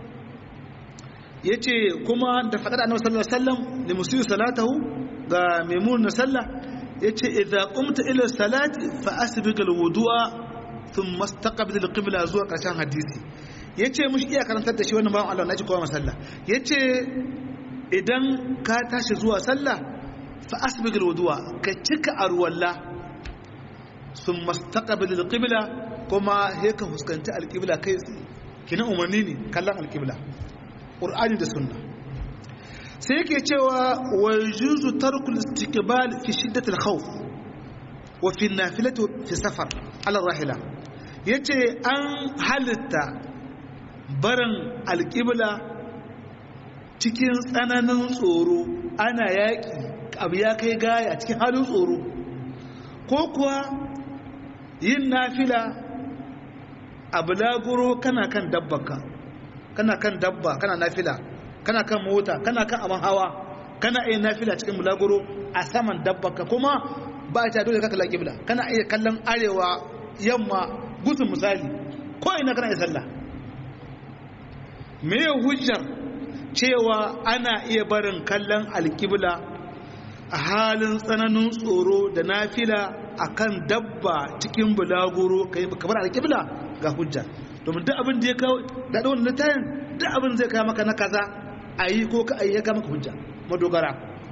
yace kuma da fadar annabi sallallahu alaihi wasallam li musi salatahu ga maimun na sallah yace idza qumta ila salati fa asbiq alwudu'a thumma istaqbil alqibla zuwa karshen hadisi yace mushi iya karantar da shi wannan bawan Allah naji kowa masalla yace idan ka tashi zuwa sallah fa asbiq alwudu'a ka cika arwalla thumma istaqbil alqibla kuma he ka fuskanci alqibla kai kina umarni ne kallon alqibla qur'ani da sunna sai yake cewa wa juzu tarkul istiqbal fi shiddat al-khawf wa fi nafilati fi safar ala rahila yace an halitta barin alqibla cikin tsananin tsoro ana yaki abu ya kai gaya cikin halin tsoro ko kuwa yin nafila a bulaguro kana kan dabbaka kana kan dabba kana nafila kana kan mota kana kan abin hawa kana iya nafila cikin bulaguro a saman dabbaka kuma ba ta dole ka kalla kibla kana iya kallon arewa yamma gutun misali ko ina kana iya sallah me hujjar cewa ana iya barin kallon alkibla a halin tsananin tsoro da nafila akan dabba cikin bulaguro kai kamar alkibla ga hujja domin duk abin da ya kawo da wannan littafin duk abin zai kawo maka na kaza a yi ko ka ayyaka maka hujja madogara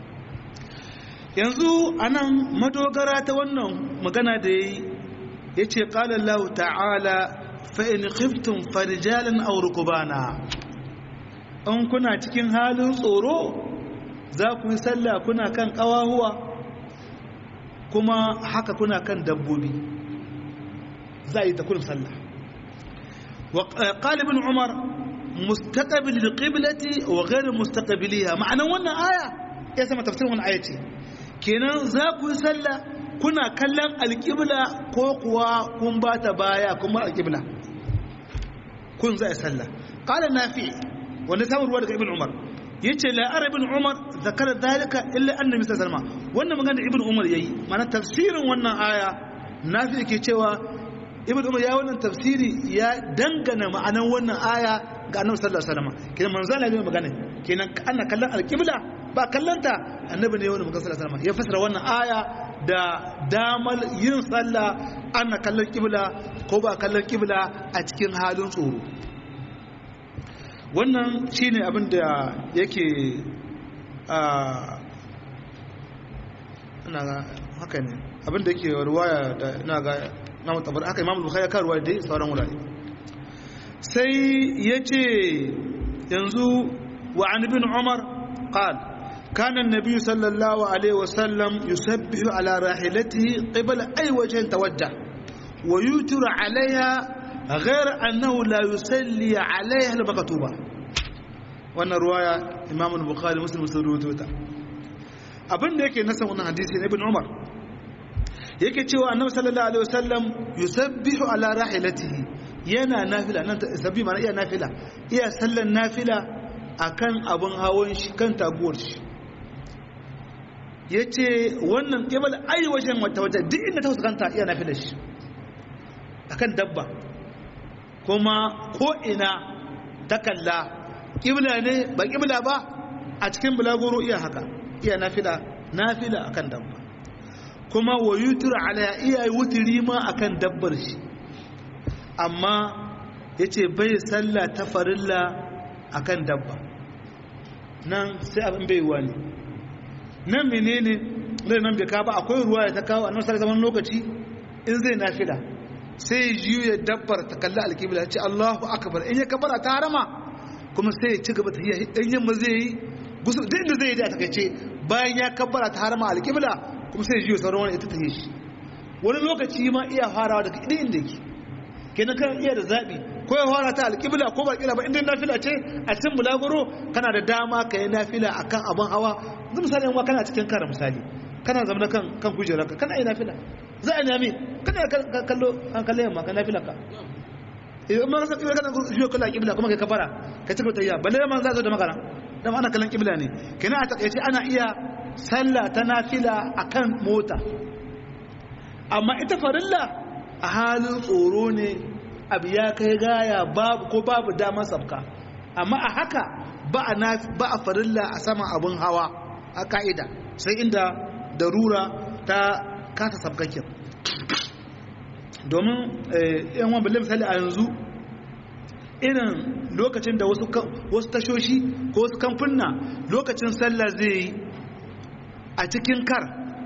yanzu anan madogara ta wannan magana da yayi yace qala Allah ta'ala fa in khiftum farijalan aw rukbana in kuna cikin halin tsoro za ku yi sallah kuna kan kawahuwa kuma haka kuna kan dabbobi za a yi ta kullum sallah wa qala ibn umar mustaqbil liqiblati wa ghayr mustaqbiliha ma'anan wannan aya ya sama tafsirin wannan aya ce kenan za ku yi sallah kuna kallon alqibla ko kuwa kun ba ta baya kuma alqibla kun za yi sallah qala nafi wanda samun ruwa daga ibn umar yace la ara ibn umar zakara dalika illa annabi sallallahu alaihi wasallam wannan magana ibn umar yayi ma'ana tafsirin wannan aya nafi yake cewa ibn umar ya wannan tafsiri ya dangana ma'anan wannan aya ga annabi sallallahu alaihi wasallam kidan manzo Allah ya magana kenan ana kallon alƙibla ba kallonta annabi ne wani mugasar salama ya fasara wannan aya da damar yin sallah ana kallon ƙibla ko ba kallon ƙibla a cikin halin tsoro wannan shine abin da yake ina ga haka ne abin da yake ruwaya da ina ga na mutabar haka imam bukhari ka ruwaya dai sauran wurare sai yace yanzu wa an ibn umar qala كان النبي صلى الله عليه وسلم يسبح على راحلته قبل أي وجه توجه ويوتر عليها غير أنه لا يصلي عليها المكتوبة wannan ruwaya imamu bukhari muslim sun rubuto ta abin da yake nasa wannan hadisi na ibn umar yake cewa annabi sallallahu alaihi wasallam yusabbihu ala rahilatihi yana nafila nan sabbi mana iya nafila iya sallan nafila akan abin hawan shi kan taguwar shi yace wannan kibal ai wajen wata wata duk inda ta fuskanta iya nafila shi akan dabba kuma ko ina ta kalla ƙibla ne ba ƙibla ba a cikin bulagoro iya haka iya nafila nafila akan dabba kuma wa yutur ala iya wutiri ma akan dabbar shi amma yace bai sallah ta farilla akan dabba nan sai abin bai wani nan menene zai nan bai ka ba akwai ruwa ya ta kawo annabi sallallahu zaman lokaci in zai nafila sai juya dabbar ta kalli alƙibla ce Allahu akbar in ya kabara ta harama kuma sai ya ci gaba ta yi dan yamma zai yi gusu duk inda zai yi da takaice bayan ya kabbara ta harama alƙibla kuma sai ya juya sauran wani ita ta yi shi wani lokaci ma iya farawa daga idan inda yake kenan kan iya da zaɓi ko ya fara ta alƙibla ko ba ƙila ba inda nafila ce a cikin bulaguro kana da dama ka yi nafila akan abin hawa zai misali yan kana cikin kara misali kana zama kan kan kujerarka kana yi nafila za a nami kana kallo an kalle yamma ka nafila ka idan ma san kibla kana jiyo kallon kibla kuma kai kafara ka cika tayya balle ma za zo da magana dan ana kallon kibla ne kenan a takaice ana iya sallah ta nafila akan mota amma ita farilla a halin tsoro ne abu ya kai gaya babu ko babu damar sabka amma a haka ba a ba a farilla a saman abun hawa a ka'ida sai inda darura ta kasa sabkakin domin yan wani balle misali a yanzu irin lokacin da wasu tashoshi ko wasu kamfunna lokacin sallah zai yi a cikin kar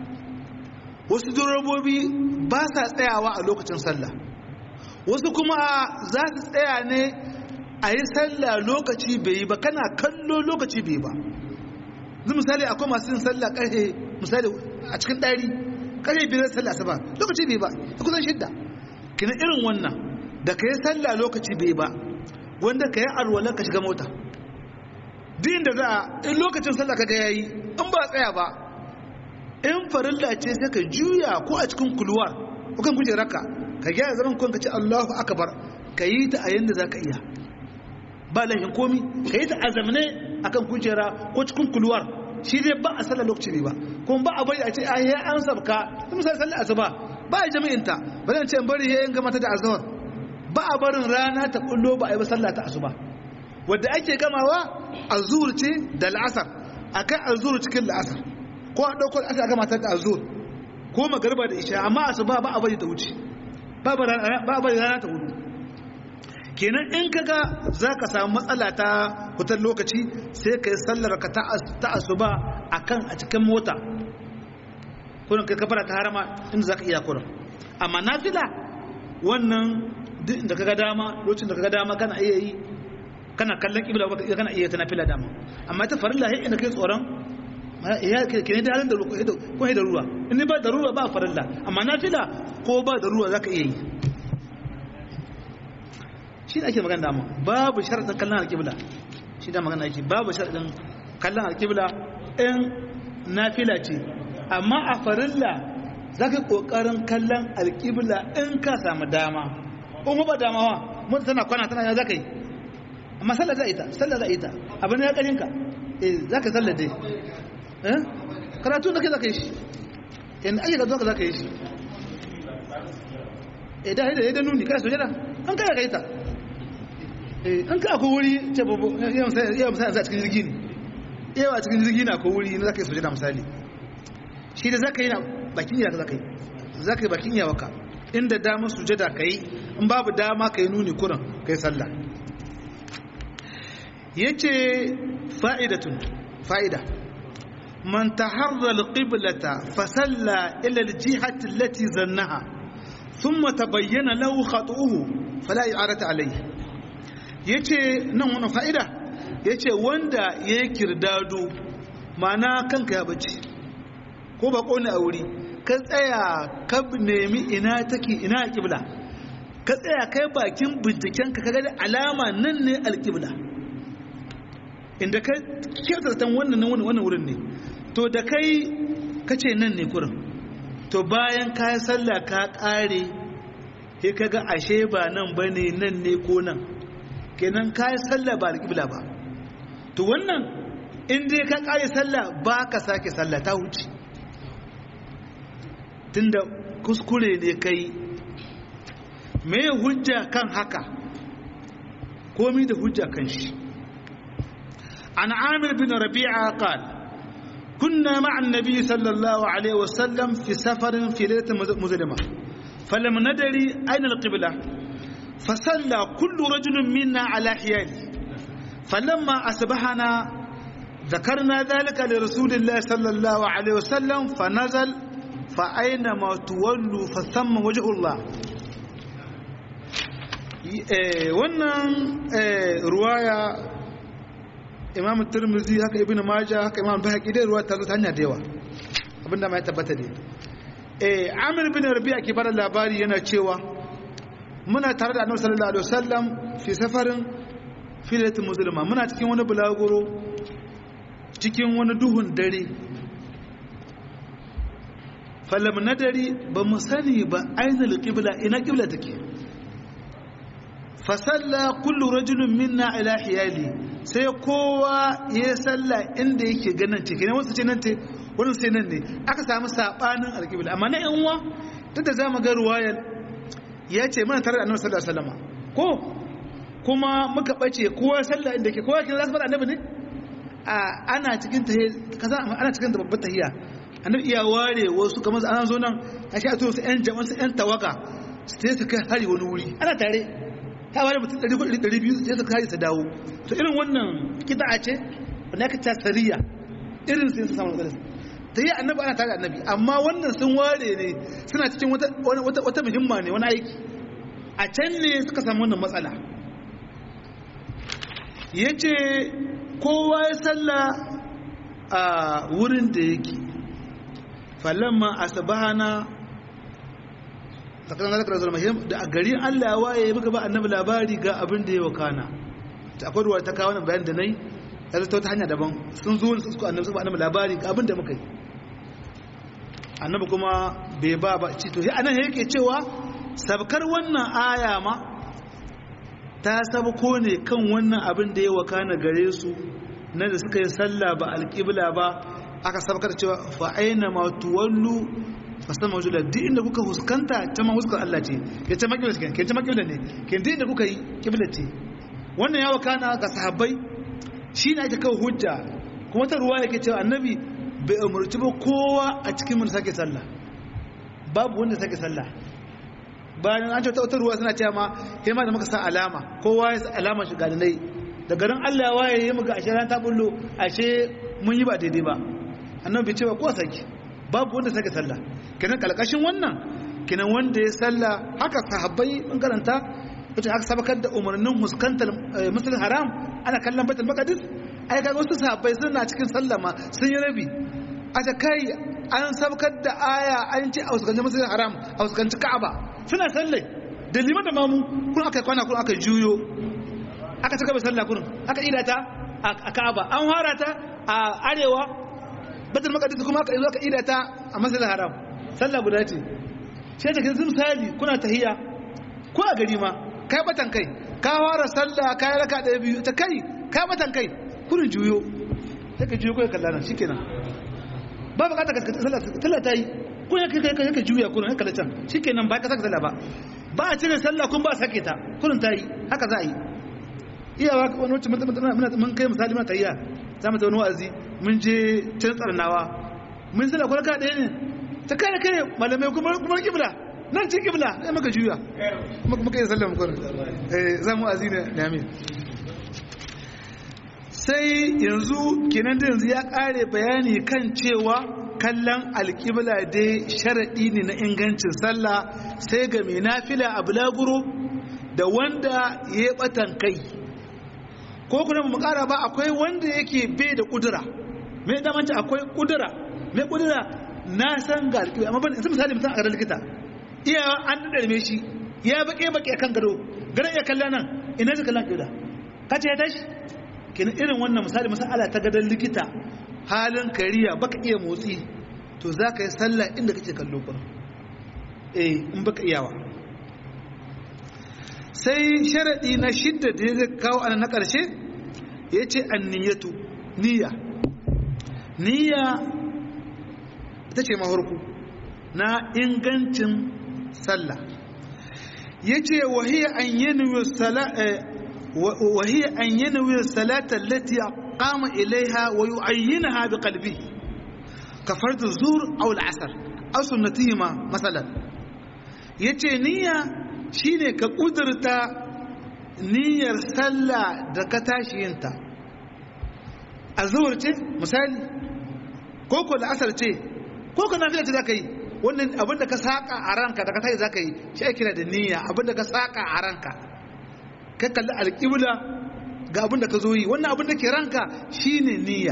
wasu durobobi ba sa tsayawa a lokacin sallah wasu kuma za su tsaya ne a yi sallah lokaci bai yi ba kana kallo lokaci bai ba zai misali akwai masu yin sallah ƙarfe misali a cikin ɗari ƙarfe biyar sallah asuba lokaci bai ba a kusan shidda kina irin wannan da ka yi sallah lokaci bai ba wanda ka yi arwalar ka shiga mota din da za a in lokacin sallah kaga yayi in ba tsaya ba in farilla ce sai ka juya ko a cikin kulwar ko kan kujerarka ka gyara zaman kun ka ce Allahu akbar ka yi ta a yanda zaka iya ba lahin komi ka yi ta a zamane akan kujera ko cikin kulwar shi dai ba a sallah lokaci ne ba kuma ba a bari a ce a yi an sabka kuma sai sallah asuba ba a jami'in ta ba zan ce bari yayin gama ta da azhar ba a barin rana ta kullo ba a yi sallah ta asuba wadda ake gamawa azhur ce da al'asar akan azhur cikin al'asar ko a dauko al'asar a gama ta da azhur ko magariba da isha amma asuba ba a bari ta wuce ba a bari rana ta hudu kenan in kaga za ka samu matsala ta hutar lokaci sai ka yi sallar ka ta asuba a kan a cikin mota kunan kai kafara ta harama inda za ka iya kunan amma na fila wannan duk da kaga dama lokacin da kaga dama kana iya yi kana kallon kibla kana iya ta nafila dama amma ta farilla sai inda kai tsoron ya kene da halin da ko da ruwa in ba da ruwa ba farilla amma nafila ko ba da ruwa zaka iya yi shi da ake magana dama babu sharadin kallon alƙibla shi da magana ake babu sharadin kallon alƙibla in nafila ce amma a farilla zaka kokarin kallon alƙibla in ka samu dama in ba dama wa mun tana kwana tana ya zaka yi amma sallah za ita sallah za ita abin ya karinka eh zaka sallah dai eh karatu da kai zaka yi shi in ayyuka zuwa zaka yi shi eh da da da nuni kai sojada an kai kai ta eh an ka akwai wuri ce babu yau sai yau sai a cikin jirgi ne yawa cikin jirgi na ko wuri na zaka yi sujada misali shi da zaka yi na bakin iya zaka yi zaka yi bakin iya waka inda damar sujada kai in babu dama kai nuni kuran kai sallah yace fa'idatun fa'ida man taharra alqiblata fa salla ila aljihati allati zannaha thumma tabayyana lahu khatuhu fala i'arata alayhi yace nan wannan fa'ida yace wanda yayi kirdado ma'ana kanka ya bace ko ba kone a wuri ka tsaya ka nemi ina take ina alqibla ka tsaya kai bakin binciken ka kaga alama nan ne alqibla inda ka kyautar wannan wannan wurin ne to da kai ka ce nan ne kurin to bayan ka yi sallah ka ƙare sai ka ga ashe ba nan ba ne nan ne ko nan kenan ka yi sallah ba alƙibla ba to wannan in dai ka ƙare sallah ba ka sake sallah ta wuce tunda kuskure ne kai me hujja kan haka komi da hujja kan shi عن عامر بن ربيعة قال كنا مع النبي صلى الله عليه وسلم في سفر في ليلة مظلمة فلم ندري أين القبلة فصلى كل رجل منا على حياله فلما أصبحنا ذكرنا ذلك لرسول الله صلى الله عليه وسلم فنزل فأينما تولوا فثم وجه الله wannan ruwaya imam turmuzi haka ibn majah haka imam bahaqi dai ruwa ta zo ta hanya da yawa abinda mai tabbata ne eh amir bin rabi'a ke bada labari yana cewa muna tare da annabi sallallahu alaihi wasallam fi safarin filatul muslima muna cikin wani bulaguro cikin wani duhun dare falam nadari ba mu sani ba ainul qibla ina qibla take fasalla kullu rajulun minna ila hiyali sai kowa ya salla inda yake ganin ce kenan wasu ce nan ce wani sai nan ne aka samu sabanin alƙibla amma na yanwa duk da zamu ga ruwayar ya ce mana tare da annabi sallallahu alaihi wasallam ko kuma muka bace kowa salla inda ke kowa kin zasu fara annabi ne a ana cikin tahiyya kaza ana cikin da babbar tahiyya annabi iya ware wasu kamar an zo nan a shi a to su yan jama'a su yan tawaga sai su kai hari wani wuri ana tare ta wani mutum 200 sai su kare su dawo to irin wannan kida'a ce wanda aka ta sariya irin sai su samu matsalar ta yi annabi ana tare annabi amma wannan sun ware ne suna cikin wata muhimma ne wani aiki a can ne suka samu wannan matsala ya ce kowa ya salla a wurin da yake falamma asabahana tsakanin zakarar zalmahim da a gari allah ya waye muka ba annabi labari ga abin da ya wakana ta akwai ruwa ta kawo nan bayan da nai ya zata wata hanya daban sun zo su suka annabi suka annabi labari ga abin da muka yi annabi kuma bai ba ba ci to sai anan yake cewa sabkar wannan aya ma ta sabko ne kan wannan abin da ya wakana gare su na da suka yi sallah ba alƙibla ba aka sabkar cewa fa aina ma tuwallu fasan mawujula duk inda kuka huskanta ta ma huskar Allah ce ke ta makibla ce ke ta makibla ne ke duk inda kuka yi kibla ce wannan ya wakana ga sahabbai shi ne ake kawo hujja kuma ta ruwa yake cewa annabi bai umarci ba kowa a cikin mun sake sallah babu wanda sake sallah bayan an ce wata ruwa suna cewa ma kai ma da muka sa alama kowa ya sa alama shiga da nai da garin Allah waye ya muga ashe ran ta bullo ashe mun yi ba daidai ba annabi bai ce ba ko sake babu wanda sake sallah kenan kalkashin wannan kenan wanda ya sallah haka sahabbai mun karanta ita aka sabakar da umarnin huskantar musulun haram ana kallon baitul maqdis ai kaga wasu sahabbai suna cikin sallah ma sun yi rabi aka kai an sabakar da aya an ce a huskanci musulun haram a huskanci ka'aba suna sallai da liman da mamu kun aka kwana kun aka juyo aka cika sallah kun aka idata a ka'aba an fara ta a arewa baitul maqdis kuma aka zo aka idata a musulun haram sallah guda ce sai da kin misali kuna tahiyya ko a gari ma kai batan kai ka fara sallah ka yi raka ɗaya biyu ta kai ka batan kai kurin juyo sai ka juyo ko ya kalla nan shikenan ba bukata ka sallah sallah ta yi ko ya kai kai ka juya kurin ya kalla can shikenan ba ka saka sallah ba ba a cire sallah kun ba sake ta kurin ta yi haka za a yi iyawa wani wacce mun kai misali muna tayya za mu ta wani wa'azi mun je can tsarnawa mun sallah kwarka ɗaya ne ta kare kai malamai kuma kuma kibla nan ce kibla sai maka juya kuma kuma kai sallah mu eh za mu wa'azi ne ne amin sai yanzu kenan da yanzu ya kare bayani kan cewa kallon alƙibla dai sharaɗi ne na ingancin sallah sai ga mai nafila a bulaguro da wanda ya batan kai ko kuma mu ƙara ba akwai wanda yake bai da ƙudura mai damanci akwai ƙudura mai ƙudura na san ga alƙibla amma ban isa misali mutum a gadon likita iya an ɗarme shi ya baƙe baƙe kan gado gadon iya kallon nan ina zai kallon ƙibla ka ce ya tashi kenan irin wannan misali masala ta gadon likita halin kariya baka iya motsi to za ka yi sallah inda kake kallo kuma eh in baka iyawa sai sharaɗi na shidda da ya kawo ana na ƙarshe ya ce an niyyatu niyya niyya ita ce mahurku na ingancin sallah ya ce wahiyar an yanawar salatar latiya قام إليها ويعينها بقلبه كفرد الزور أو العسر أو سنتهما مثلا yace niyya shine ka kudurta niyyar sallah da ka tashi yinta a zuwar ce misali ko ko la'asar ce ko ka nafiya ce zaka yi wannan abinda ka saka a ranka da ka tashi zaka yi shi ake kira da niyya abinda ka saka a ranka ka kalli alƙibla ga abin da ka zo yi wannan abin da ke ranka shine niyya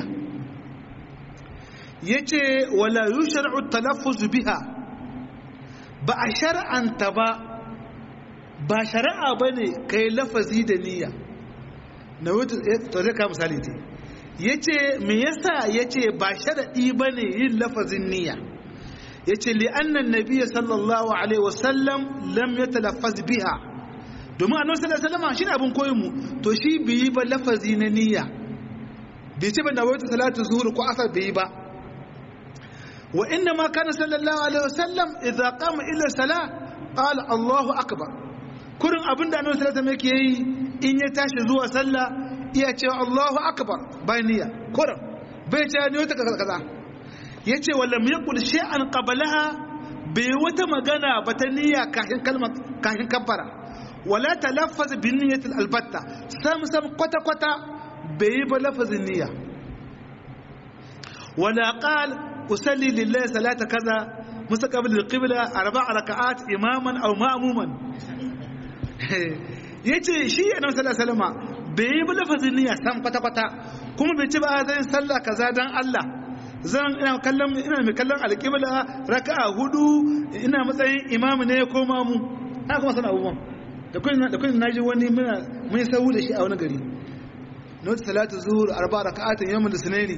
yace wala yushra'u talaffuz biha ba a shar'anta ba ba shari'a bane kai lafazi da niyya na wuce to zai ka misali ce yace me yasa yace ba sharadi bane yin lafazin niyya yace li anna an-nabiy sallallahu alaihi wasallam lam yatalaffaz biha domin annabi sallallahu alaihi wasallam shine abin koyon mu to shi bai ba lafazi na niyya bai ce ban da wata salatu zuhur ko asar bai ba wa inna ma kana sallallahu alaihi wasallam idza qama ila salah qala Allahu akbar kurin abin da annabi sallallahu alaihi wasallam yake yi in ya tashi zuwa sallah iya cewa Allahu akbar bai niyya kurin bai ce ni wata kaza kaza yace wallam yaqul shay'an qablaha bai wata magana ba ta niyya kafin kalmar kafin kabbara wala talaffaz bin niyyatil albatta sam sam kwata kwata bai ba lafazin niyya wala qal usalli lillahi salata kaza mustaqbil alqibla arba'a raka'at imaman aw ma'muman yace shi annabi sallallahu alaihi wasallam bai ba lafazin niyya sam kwata kwata kuma bai ci ba zan sallah kaza dan Allah zan ina kallon ina mai kallon alqibla raka'a hudu ina matsayin imamu ne ko mamu ina kuma sana abubuwan da kun da kun naji wani muna mun sahu da shi a wani gari not salatu zuhur arba raka'atin yawmul sunaini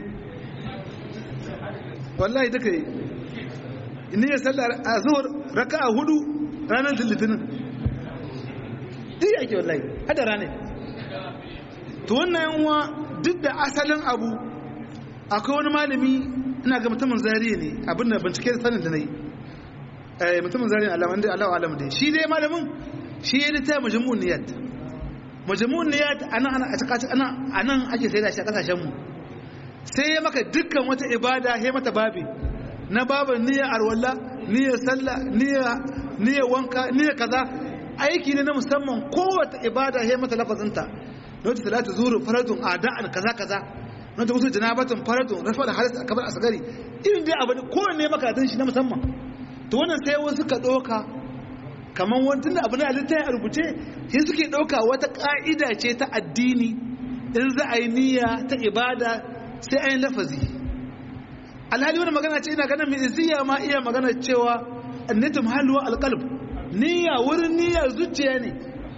wallahi duka yi inni ya sallar zuhur raka'a hudu ranar litinin duk yake wallahi hada ranar to wannan yanwa duk da asalin abu akwai wani malami ina ga mutumin zariya ne abin da bincike da sanin da na yi mutumin zariya alamun da alawa alamun da shi dai malamin shi ya littaya majamun niyat majamun niyat anan ana a cikin ana anan ake sai da shi a kasashen mu sai ya maka dukkan wata ibada ya mata babi na babin niyya arwalla niyya sallah niyya niyya wanka niyya kaza aiki ne na musamman kowace ibada ya mata lafazinta na wata salatu zuru faradun ada'an kaza kaza na wata wasu janabatun faradun rafa da halis akabar asgari irin dai abu kowanne maka shi na musamman to wannan sai wasu ka ɗauka kamar wani da abu na halitta ya rubuce sai suke ɗauka wata ƙa'ida ce ta addini in za a yi niyya ta ibada sai a yi lafazi alhali wani magana ce ina ganin mai iziya ma iya magana cewa annatum halwa alqalb niyya wurin niyya zuciya ne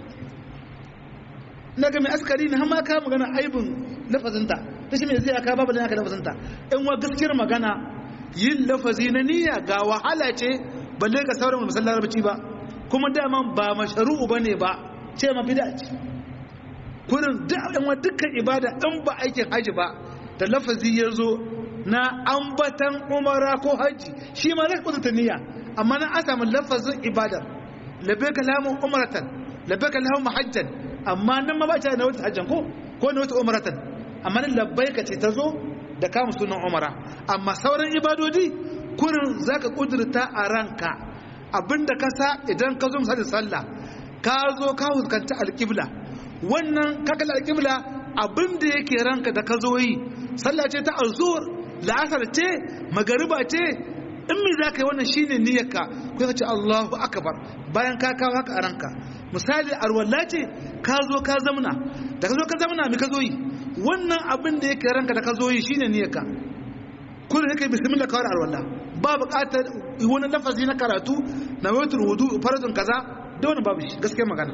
na ga mai askari ne ma ka magana aibin lafazinta ta shi mai iziya ka babu da naka lafazinta in wa gaskiyar magana yin lafazi na niyya ga wahala ce balle ga sauran musallar larabci ba kuma daman ba masharu'u bane ba ce ma bid'a ce kurin dukkan ibada in ba aikin haji ba da lafazi ya zo na ambatan umara ko haji shi ma zai kuta niyya amma na an samu lafazin ibadar labbaika lamun umaratan labbaika lamun hajjan amma nan ma ba ta na wata hajjan ko ko na wata umaratan amma labbaika ce ta zo da kama sunan umara amma sauran ibadodi kurin zaka kudurta a ranka abinda ka sa idan ka zo misali sallah ka zo ka huskanta alƙibla wannan kakal alƙibla abinda yake ranka da ka zo yi sallah ce ta azur la'asar ce magariba ce in me za ka yi wannan shine niyyarka ko ka ce Allahu akbar bayan ka kawo haka a ranka misali arwalla ce ka zo ka zamna da ka zo ka zamna me ka zo yi wannan abin da yake ranka da ka zo yi shine niyyarka kun yake bismillah kawai arwalla ba buƙatar wani lafazi na karatu na waitul wudu faradun kaza da wani babu shi gaskiya magana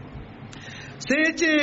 sai ya ce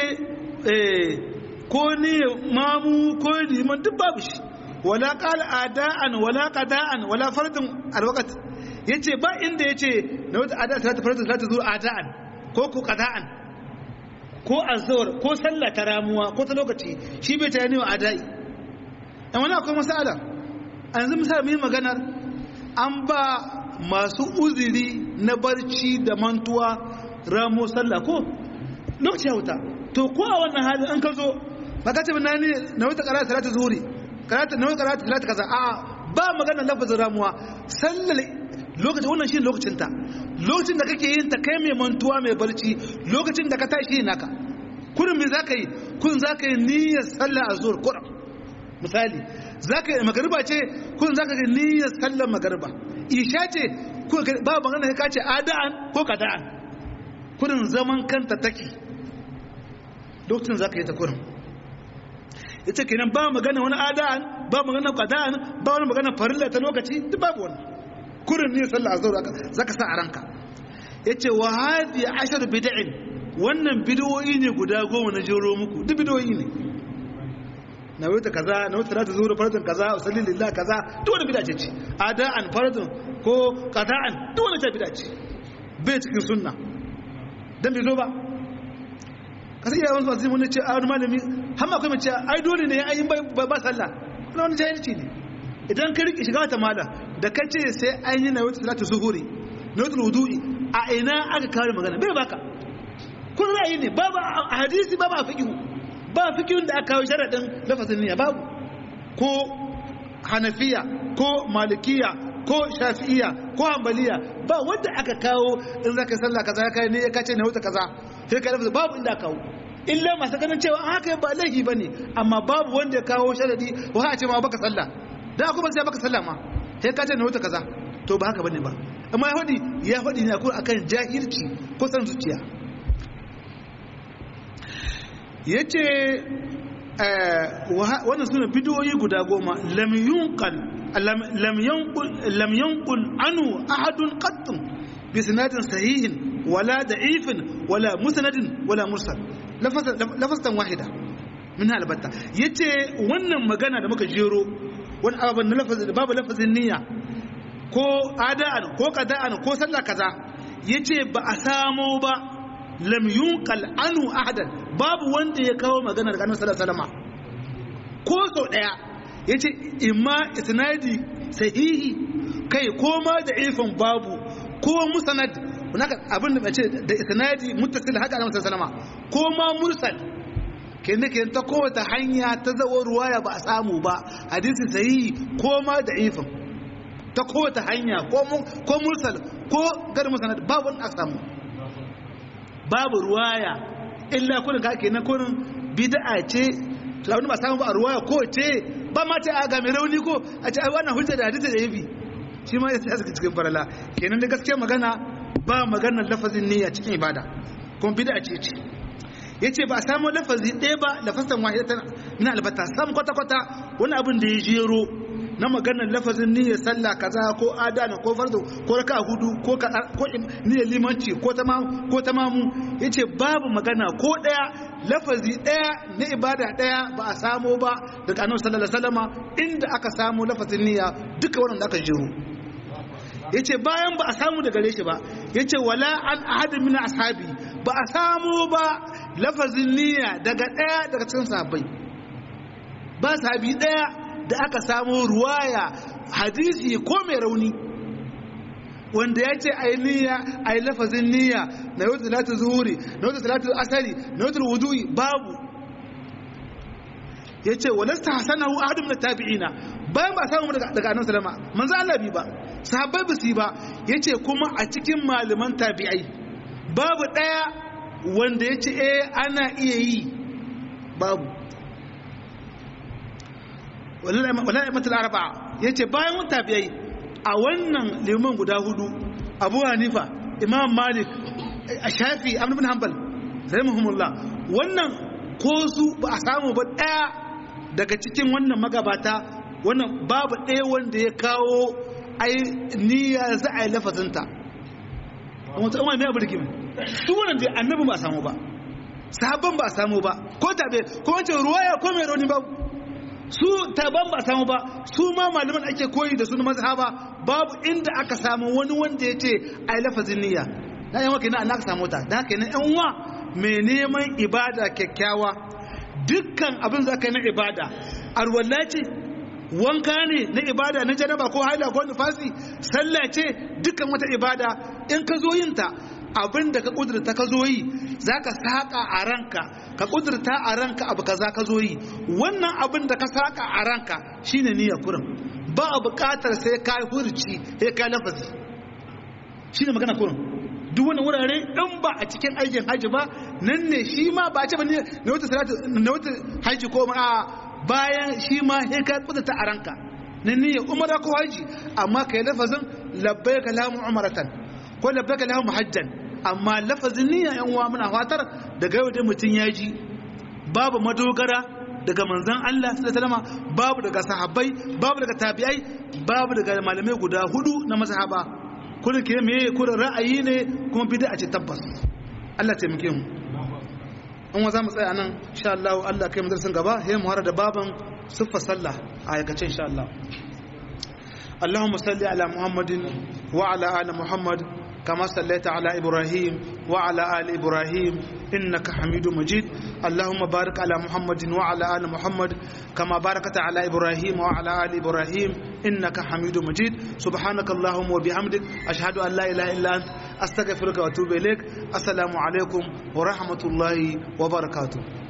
ko ni mamu ko liman duk babu shi wala qala ada'an wala qada'an wala fardun alwaqt yace ba inda yace na wata ada salatu fardun salatu zuwa ada'an ko ku qada'an ko azhar ko sallah ta ramuwa ko ta lokaci shi bai ta yani wa ada'i dan wani akwai masala an yanzu misali mai maganar an ba masu uzuri na barci da mantuwa ramo sallah ko lokaci ya wuta to ko a wannan halin an ka zo ba ka ce ba na ne na wata karatu salatu zuhuri karatu na wata karatu salatu kaza a ba magana lafazin ramuwa sallar lokacin wannan shi lokacin ta lokacin da kake yin ta kai mai mantuwa mai barci lokacin da ka tashi naka kurin me zaka yi kun zaka yi niyyar sallar azhur kurin misali zaka yi magariba ce kun zaka yi niyyar sallar magariba isha ce ba magana ka ce ada'an ko kada'an kurin zaman kanta take lokacin zaka yi ta kurin ita kenan ba magana wani ada'an ba magana qada'an ba wani magana farilla ta lokaci duk babu wannan kurin ne sallah azhar zaka sa a ranka yace wa hadi ashar bid'in wannan bid'o'i ne guda goma na jero muku duk bid'o'i ne na wata kaza na wata salatu zuhur faradun kaza usalli lillah kaza duk wani bid'a ce ada'an faradun ko qada'an duk wani ta bid'a ce bai cikin sunna dan bai zo ba kasa iya wasu masu wani ce a wani malami har ma kuma ce ai dole ne ai ba ba sallah wannan wani jahilci ne idan ka riƙe shiga wata mala da ka ce sai an yi na wata salatu zuhuri na wata wudu'i a ina aka kawo magana bai baka kun ra'ayi ne babu a hadisi babu a fiqhu ba fiqhun da aka kawo sharadin lafazin niyya babu ko hanafiya ko malikiya ko shafi'iya ko hanbaliya ba wanda aka kawo in zaka sallah kaza ya kai ne ya kace ne wata kaza sai ka lafazin babu inda kawo illa masu ganin cewa haka ba laifi bane amma babu wanda ya kawo sharadi ko ha ce ma baka sallah da kuma sai baka sallah ma sai ka ce ne wata kaza to ba haka bane ba amma ya faɗi ya faɗi ne akan jahilci ko san zuciya yace wannan suna bidiyoyi guda goma lam yunqal lam yanqul lam yanqul anu ahadun qattun bi sanadin sahihin wala da'ifin wala musnadin wala mursal lafazan wahida min albatta yace wannan magana da muka jero wani ababen na lafazin babu lafazin niyya ko ada'an ko qada'an ko sallah kaza yace ba a samo ba lam yunqal anu ahadan babu wanda ya kawo magana daga annabi sallallahu alaihi wasallam ko so daya yace imma isnadi sahihi kai ko ma da ifin babu ko musnad hunaka abin da bace da isnadi muttasil haka annabi sallallahu alaihi wasallam ko ma mursal kenan kenan ta kowace hanya ta zawo ruwaya ba a samu ba hadisi sahihi ko ma da ifin ta kowace hanya ko mursal ko gar musnad babu wanda aka samu babu ruwaya illa kullun ka kenan kullun bid'a ce to abin ba samu ba ruwaya ko ce ba ma ce a ga mai rauni ko a ce ai wannan hujja da hadisi da yafi shi ma ya saka cikin farala kenan da gaskiya magana ba maganar lafazin niyya cikin ibada kuma bid'a ce ce yace ba a samu lafazi ɗaya ba lafazan wahidatan min albata sam kwata kwata wani abin da ya jero na maganar lafazin niyyar sallah kaza ko adana ko fardo ko raka hudu ko ko niyyar limanci ko tamamu ko tamamu yace babu magana ko daya lafazi daya na ibada daya ba a samo ba daga annabi sallallahu alaihi wasallama inda aka samu lafazin niyya duka wannan da aka jiro yace bayan ba a samu daga gare shi ba yace wala an ahadin min ashabi ba a samu ba lafazin niyya daga daya daga cikin sahabbai ba sahabi daya da aka samu ruwaya hadisi ko mai rauni wanda ya ce a yi niyya a yi lafazin niyya na yau talatu zuhuri na yau talatu asali na yau wudu'i babu yace walasta hasanahu ahadun min tabi'ina bayan ba samu daga daga annabi sallama manzo Allah bi ba sahabbai ba su ba yace kuma a cikin malaman tabi'ai babu daya wanda yace eh ana iya yi babu wallahi matul arba'a yace bayan tabi'ai a wannan liman guda hudu Abu Hanifa Imam Malik Shafi Ahmad bin Hanbal rahimahumullah wannan ko su ba a samu ba daya daga cikin wannan magabata wannan babu ɗaya wanda ya kawo ai niyya za a yi lafazinta wata umar mai abirgin su wannan da annabi ba a samu ba sabon ba a samu ba ko tabe ko wancan ruwaya ko mai rauni ba su taban ba a samu ba su ma malaman ake koyi da su na mazhaba babu inda aka samu wani wanda ya ce a yi lafazin niyya na yi maka na aka samu ta da haka yana yan uwa mai neman ibada kyakkyawa dukkan abin za ka yi na ibada arwalla ce wanka ne na ibada na janaba ko haila ko nufasi sallah ce dukkan wata ibada in ka zo yin ta abin da ka kudurta ka zo yi za ka saƙa a ranka ka kudurta a ranka abu ka za ka zo yi wannan abin da ka saƙa a ranka shine niyyar kurin ba a buƙatar sai ka hurci sai ka lafazi shine magana kurin duk wani wurare in ba a cikin aikin haji ba nan ne shi ma ba ce ba ne na wata salatu na wata haji ko a bayan shi ma sai ka kudurta a ranka nan ne umara ko haji amma kai lafazin labbaika lamu umaratan ko labbaika lamu hajjan amma lafazin niyya yan uwa muna fatar daga yau da mutum ya ji babu madogara daga manzon Allah sallallahu alaihi babu daga sahabbai babu daga tabi'ai babu daga malamai guda hudu na mazhaba kullum ke me kullum ra'ayi ne kuma bid'a ce tabbas Allah taimake mu an wa za mu tsaya nan insha Allah Allah kai mu darasin gaba sai mu har da baban siffa sallah a aikace insha Allah اللهم صل على محمد وعلى آل محمد كما صليت على إبراهيم وعلى آل إبراهيم إنك حميد مجيد اللهم بارك على محمد وعلى آل محمد كما باركت على إبراهيم وعلى آل إبراهيم إنك حميد مجيد سبحانك اللهم وبحمدك أشهد أن لا إله إلا أنت أستغفرك وأتوب إليك السلام عليكم ورحمة الله وبركاته